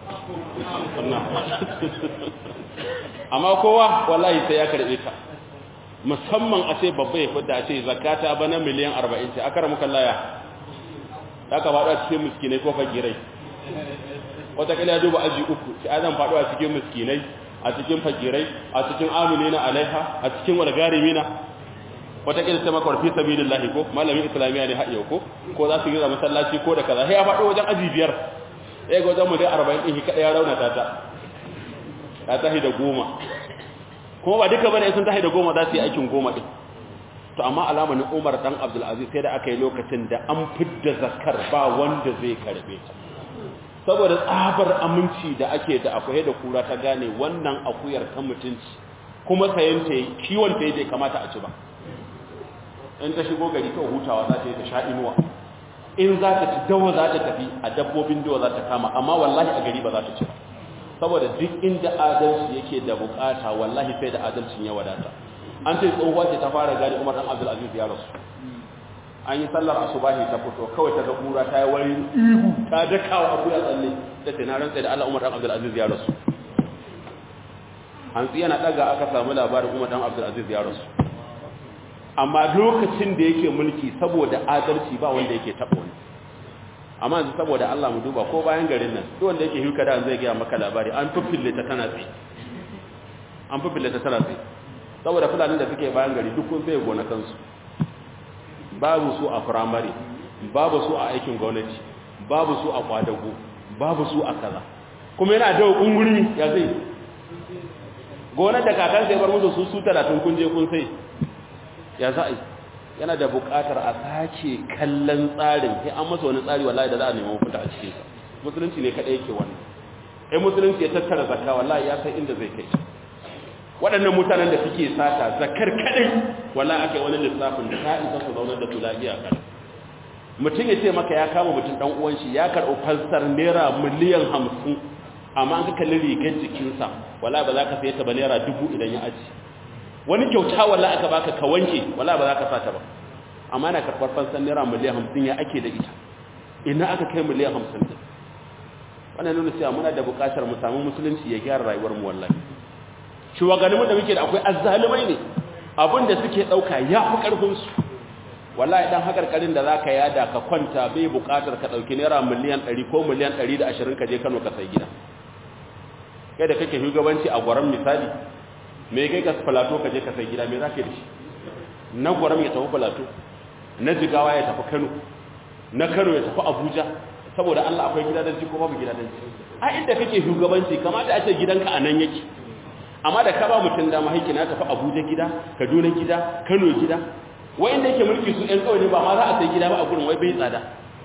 amma kowa wallahi sai ya karɓe ta musamman a ce babba ya fidda a ce zakata bana miliyan 40 ce aka ramuka laya ya ka faɗo a cikin miskinai ko fagirai wataƙila ya duba aji uku sai zan faɗo a cikin miskinai a cikin fagirai a cikin amini na alaiha a cikin walgarimi na wataƙila ta makwar fi sabilillahi ko malamin islamiyya ne haɗe ko ko za su yi a masallaci ko da kaza sai ya faɗo wajen aji biyar ya ga wajen mu dai arba'in ɗin kaɗai ya raunata ta ta tahi da goma kuma ba duka bane sun tahi da goma za su yi aikin goma ɗin to amma alamanin umar dan abdulaziz sai da aka yi lokacin da an fidda zakar ba wanda zai karbe ta saboda tsabar aminci da ake da akwai da kura ta gane wannan akuyar ta mutunci kuma sayan ta kiwon ta bai kamata a ci ba in ta shigo gari kawai hutawa za ta yi ta sha inuwa in za ta ci dawa za ta tafi a dabbobin dawa za ta kama amma wallahi a gari ba za ta ci ba saboda duk inda adalci yake da bukata wallahi sai da adalcin ya wadata an ce tsohuwa ce ta fara gani umar dan abdulaziz ya rasu an yi sallar asubahi ta fito kawai ta ga kura ta yi wani ihu ta daka wa abu ya tsalle ta ce na rantsa da Allah umar dan abdulaziz ya rasu hantsi yana daga aka samu labarin umar dan abdulaziz ya rasu amma lokacin da yake mulki saboda adalci ba wanda yake taɓa wani amma yanzu saboda Allah mu duba ko bayan garin nan duk wanda yake hirka da zai gaya maka labari an fufille ta tana tsaye an fufille ta tana tsaye saboda fulani da suke bayan gari duk kun sai gonakansu babu su a firamare babu su a aikin gwamnati babu su a kwadago babu su a kaza kuma yana da unguri ya zai gonar da kakan sai bar musu su su talatin kun je kun sai ya za a yana da buƙatar a sake kallon tsarin sai an masa wani tsari wallahi da za a nemi mafita a cikin sa musulunci ne kadai yake wannan eh musulunci ya tattara zakka wallahi ya san inda zai kai waɗannan mutanen da suke sata zakar kadai wallahi aka yi wani lissafin da ta isa su zaunar da su lafiya kan mutum ya ce maka ya kama mutum dan uwan shi ya karɓi fansar naira miliyan hamsin amma an ka kalli rigar jikinsa wallahi ba za ka saye ta ba naira dubu idan ya aji wani kyauta wallahi aka baka ka wanke wallahi ba za ka sata ba amma na karɓar fansar naira miliyan hamsin ya ake da ita ina aka kai miliyan hamsin din wannan nuna cewa muna da buƙatar mu samu musulunci ya gyara rayuwar mu wallahi shugabanninmu da muke da akwai azzalumai ne abin da suke ɗauka ya fi ƙarfinsu wallahi dan hakarkarin da zaka yada ka kwanta bai buƙatar ka ɗauki naira miliyan 100 ko miliyan 120 ka je Kano ka sai gida kai da kake shugabanci a gwaram misali me kai ka falato ka je ka sai gida me zaka yi da shi na gwaram ya tafi falato na jigawa ya tafi Kano na Kano ya tafi Abuja saboda Allah akwai gidadanci ko babu gidadanci a inda kake shugabanci kamata a ce gidanka a nan yake amma da ka ba mutum dama haiki na tafi Abuja gida Kaduna gida Kano gida wayanda yake mulki su ɗan kawai ne ba ma za a sai gida ba a gurin wai bai tsada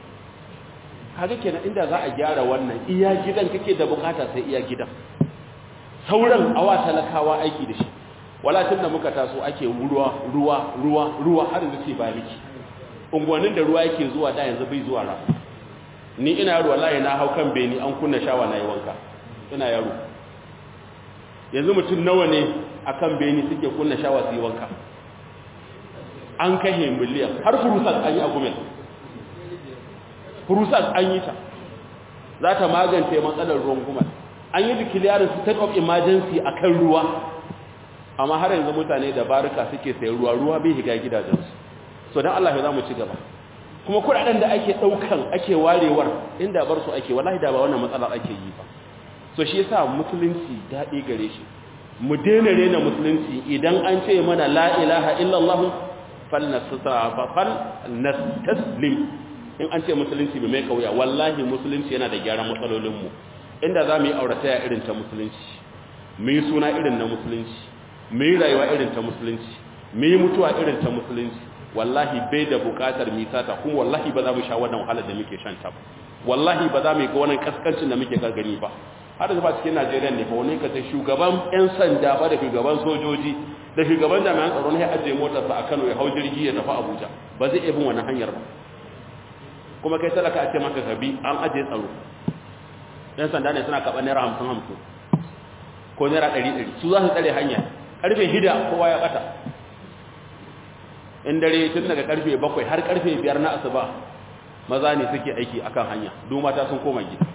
kaga kenan inda za a gyara wannan iya gidan kake da bukata sai iya gidan sauran awa talakawa aiki da shi wala tun da muka taso ake ruwa ruwa ruwa ruwa har yanzu ce ba miki unguwannin da ruwa yake zuwa da yanzu bai zuwa ra ni ina yaro wallahi na hau kan beni an kunna shawa na yi wanka ina yaro yanzu mutum nawa ne akan beni suke kunna shawa su yi wanka an kashe miliyan har furusat an yi a gumen furusat an yi ta za ta magance matsalar ruwan gumen an yi declaring state of emergency a kan ruwa amma har yanzu mutane da barika suke sayan ruwa ruwa bai higa gidajensu so don Allah ya za mu ci gaba kuma kudaden da ake daukan ake warewar inda bar su ake wallahi da ba wannan matsalar ake yi ba so shi yasa musulunci daɗi gare shi mu daina rena musulunci idan an ce mana la ilaha illallah falnastaslim in an ce musulunci bai mai kauya wallahi musulunci yana da gyaran matsalolinmu inda za mu yi aurataya irin ta musulunci mu yi suna irin na musulunci mu yi rayuwa irin ta musulunci mu yi mutuwa irin ta musulunci wallahi bai da bukatar misata kuma wallahi ba za mu sha wannan wahalar da muke shan ta ba wallahi ba za mu yi ga wannan kaskancin da muke gargani ba har da ba cikin Najeriya ne fa wani kace shugaban yan sanda ba da shugaban sojoji da shugaban jami'an tsaro ne ya ajiye motarsa a Kano ya hau jirgi ya tafi Abuja ba zai iya bin wannan hanyar ba kuma kai talaka a ce maka gabi an ajiye tsaro yan sanda ne suna kaɓa naira hamsin hamsin ko naira ɗari ɗari su za su tsare hanya ƙarfe hida kowa ya ɓata in dare tun daga ƙarfe bakwai har ƙarfe biyar na asuba maza ne suke aiki akan hanya duk mata sun koma gida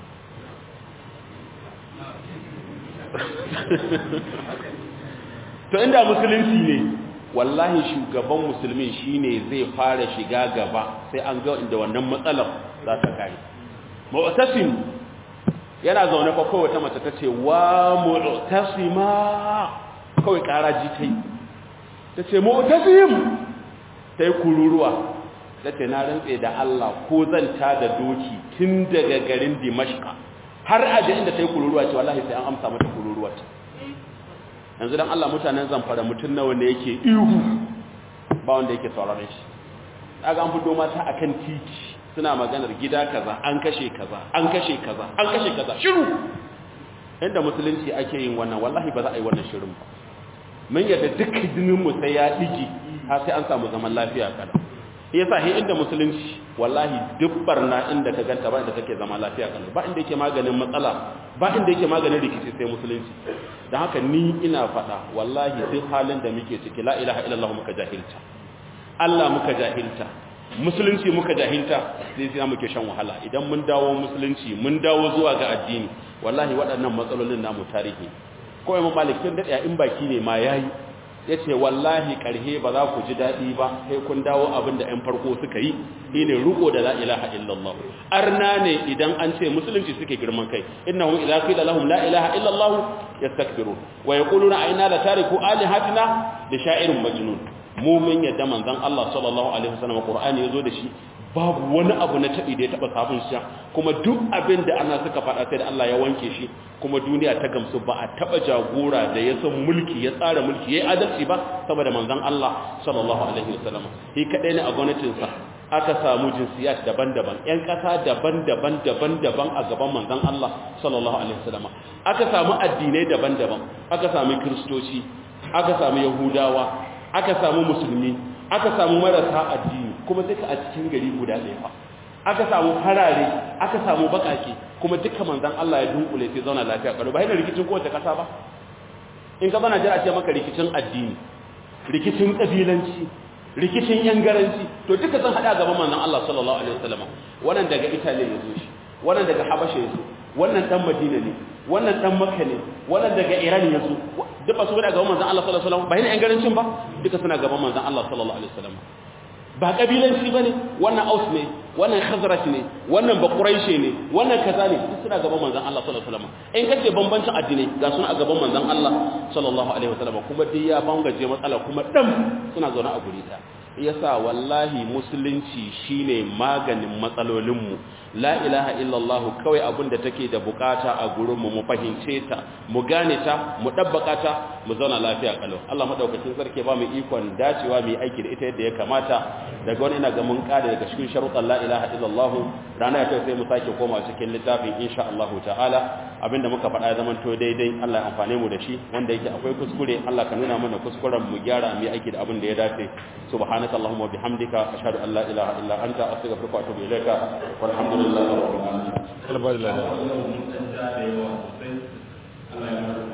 to inda musulunci ne wallahi shugaban musulmi shine zai fara shiga gaba sai an ga inda wannan matsalar za ta kai mu'tasim yana zaune fa kawai ta mace tace wa mu'tasima kawai karaji tai tace mu'tasim ta yi kururuwa da ce na rantse da Allah ko zan ta da doki tun daga garin dimashka har aje inda ta yi kururuwa ce wallahi sai an amsa mata kururuwa ta yanzu don Allah mutanen zamfara mutum nawa ne yake ihu ba wanda yake sauraron shi daga an fito mata akan titi suna maganar gida kaza an kashe kaza an kashe kaza an kashe kaza shiru inda musulunci ake yin wannan wallahi ba za a yi wannan shirin ba mun yadda duk jinin mu sai ya digi har sai an samu zaman lafiya kada yasa he inda musulunci wallahi duk barna inda ka ganta ba inda take zama lafiya kada ba inda yake maganin matsala ba inda yake maganin rikici sai musulunci dan haka ni ina faɗa wallahi duk halin da muke ciki la ilaha illallah muka jahilta Allah muka jahilta musulunci muka jahilta sai sai muke shan wahala idan mun dawo musulunci mun dawo zuwa ga addini wallahi waɗannan matsalolin namu tarihi ko imam malik tun da in baki ne ma yayi yace wallahi karhe ba za ku ji dadi ba sai kun dawo abin da ɗan farko suka yi shine ruko da la ilaha illallah arna ne idan an ce musulunci suke girman kai innahum idza qila lahum la ilaha illallah yastakbirun wa yaquluna aina la tariku alihatina li sha'irin majnun mu mun yadda manzon Allah sallallahu alaihi wasallam Qur'ani yazo da shi babu wani abu na tabi da ya taba sabon shi kuma duk abin da ana suka faɗa sai da Allah ya wanke shi kuma duniya ta gamsu ba a taba jagora da ya san mulki ya tsara mulki yayi adalci ba saboda manzon Allah sallallahu alaihi wasallam shi kadai ne a gwamnatin sa aka samu jinsiyat daban-daban ƴan ƙasa daban-daban daban-daban a gaban manzon Allah sallallahu alaihi wasallam aka samu addinai daban-daban aka samu kristoci aka samu yahudawa aka samu musulmi aka samu marasa addini kuma duka a cikin gari guda ɗaya fa aka samu harare aka samu bakake kuma duka manzon Allah ya dunkule sai zauna lafiya karo ba yana rikicin kowace kasa ba in ka bana jira ce maka rikicin addini rikicin kabilanci rikicin yangaranci to duka sun hada gaban manzon Allah sallallahu alaihi wasallam wannan daga Italy ya zo shi wannan daga Habasha ya zo wannan dan Madina ne wannan dan Makka ne wannan daga Iran ya zo duk ba su gada gaban manzon Allah sallallahu alaihi wasallam ba yana yangarancin ba duka suna gaban manzon Allah sallallahu alaihi wasallam ba kabilanci bane wannan Aus ne wannan Khazraj ne wannan Bakuraishi ne wannan kaza ne duk suna gaban manzon Allah sallallahu alaihi wasallam in kace bambancin addinai ga suna a gaban manzon Allah sallallahu alaihi wasallam kuma dai ya bangaje matsala kuma dam suna zaune a guri daya yasa wallahi musulunci shine maganin matsalolinmu la ilaha illallah kawai abinda take da bukata a gurinmu mu fahimce ta mu gane ta mu dabbaka ta mu zauna lafiya kalau Allah madaukakin sarki ba mu ikon dacewa mu aiki da ita yadda ya kamata daga wani ina ga mun kare daga cikin sharuɗan la ilaha illallah rana ta sai mu sake koma cikin littafin insha Allah ta'ala abinda muka faɗa ya zaman to daidai Allah ya amfane mu da shi wanda yake akwai kuskure Allah ka nuna mana kuskuren mu gyara mu aiki da abin da ya dace subhanaka allahumma bihamdika ashhadu an la ilaha illa anta astaghfiruka wa atubu ilaika walhamdulillahi rabbil alamin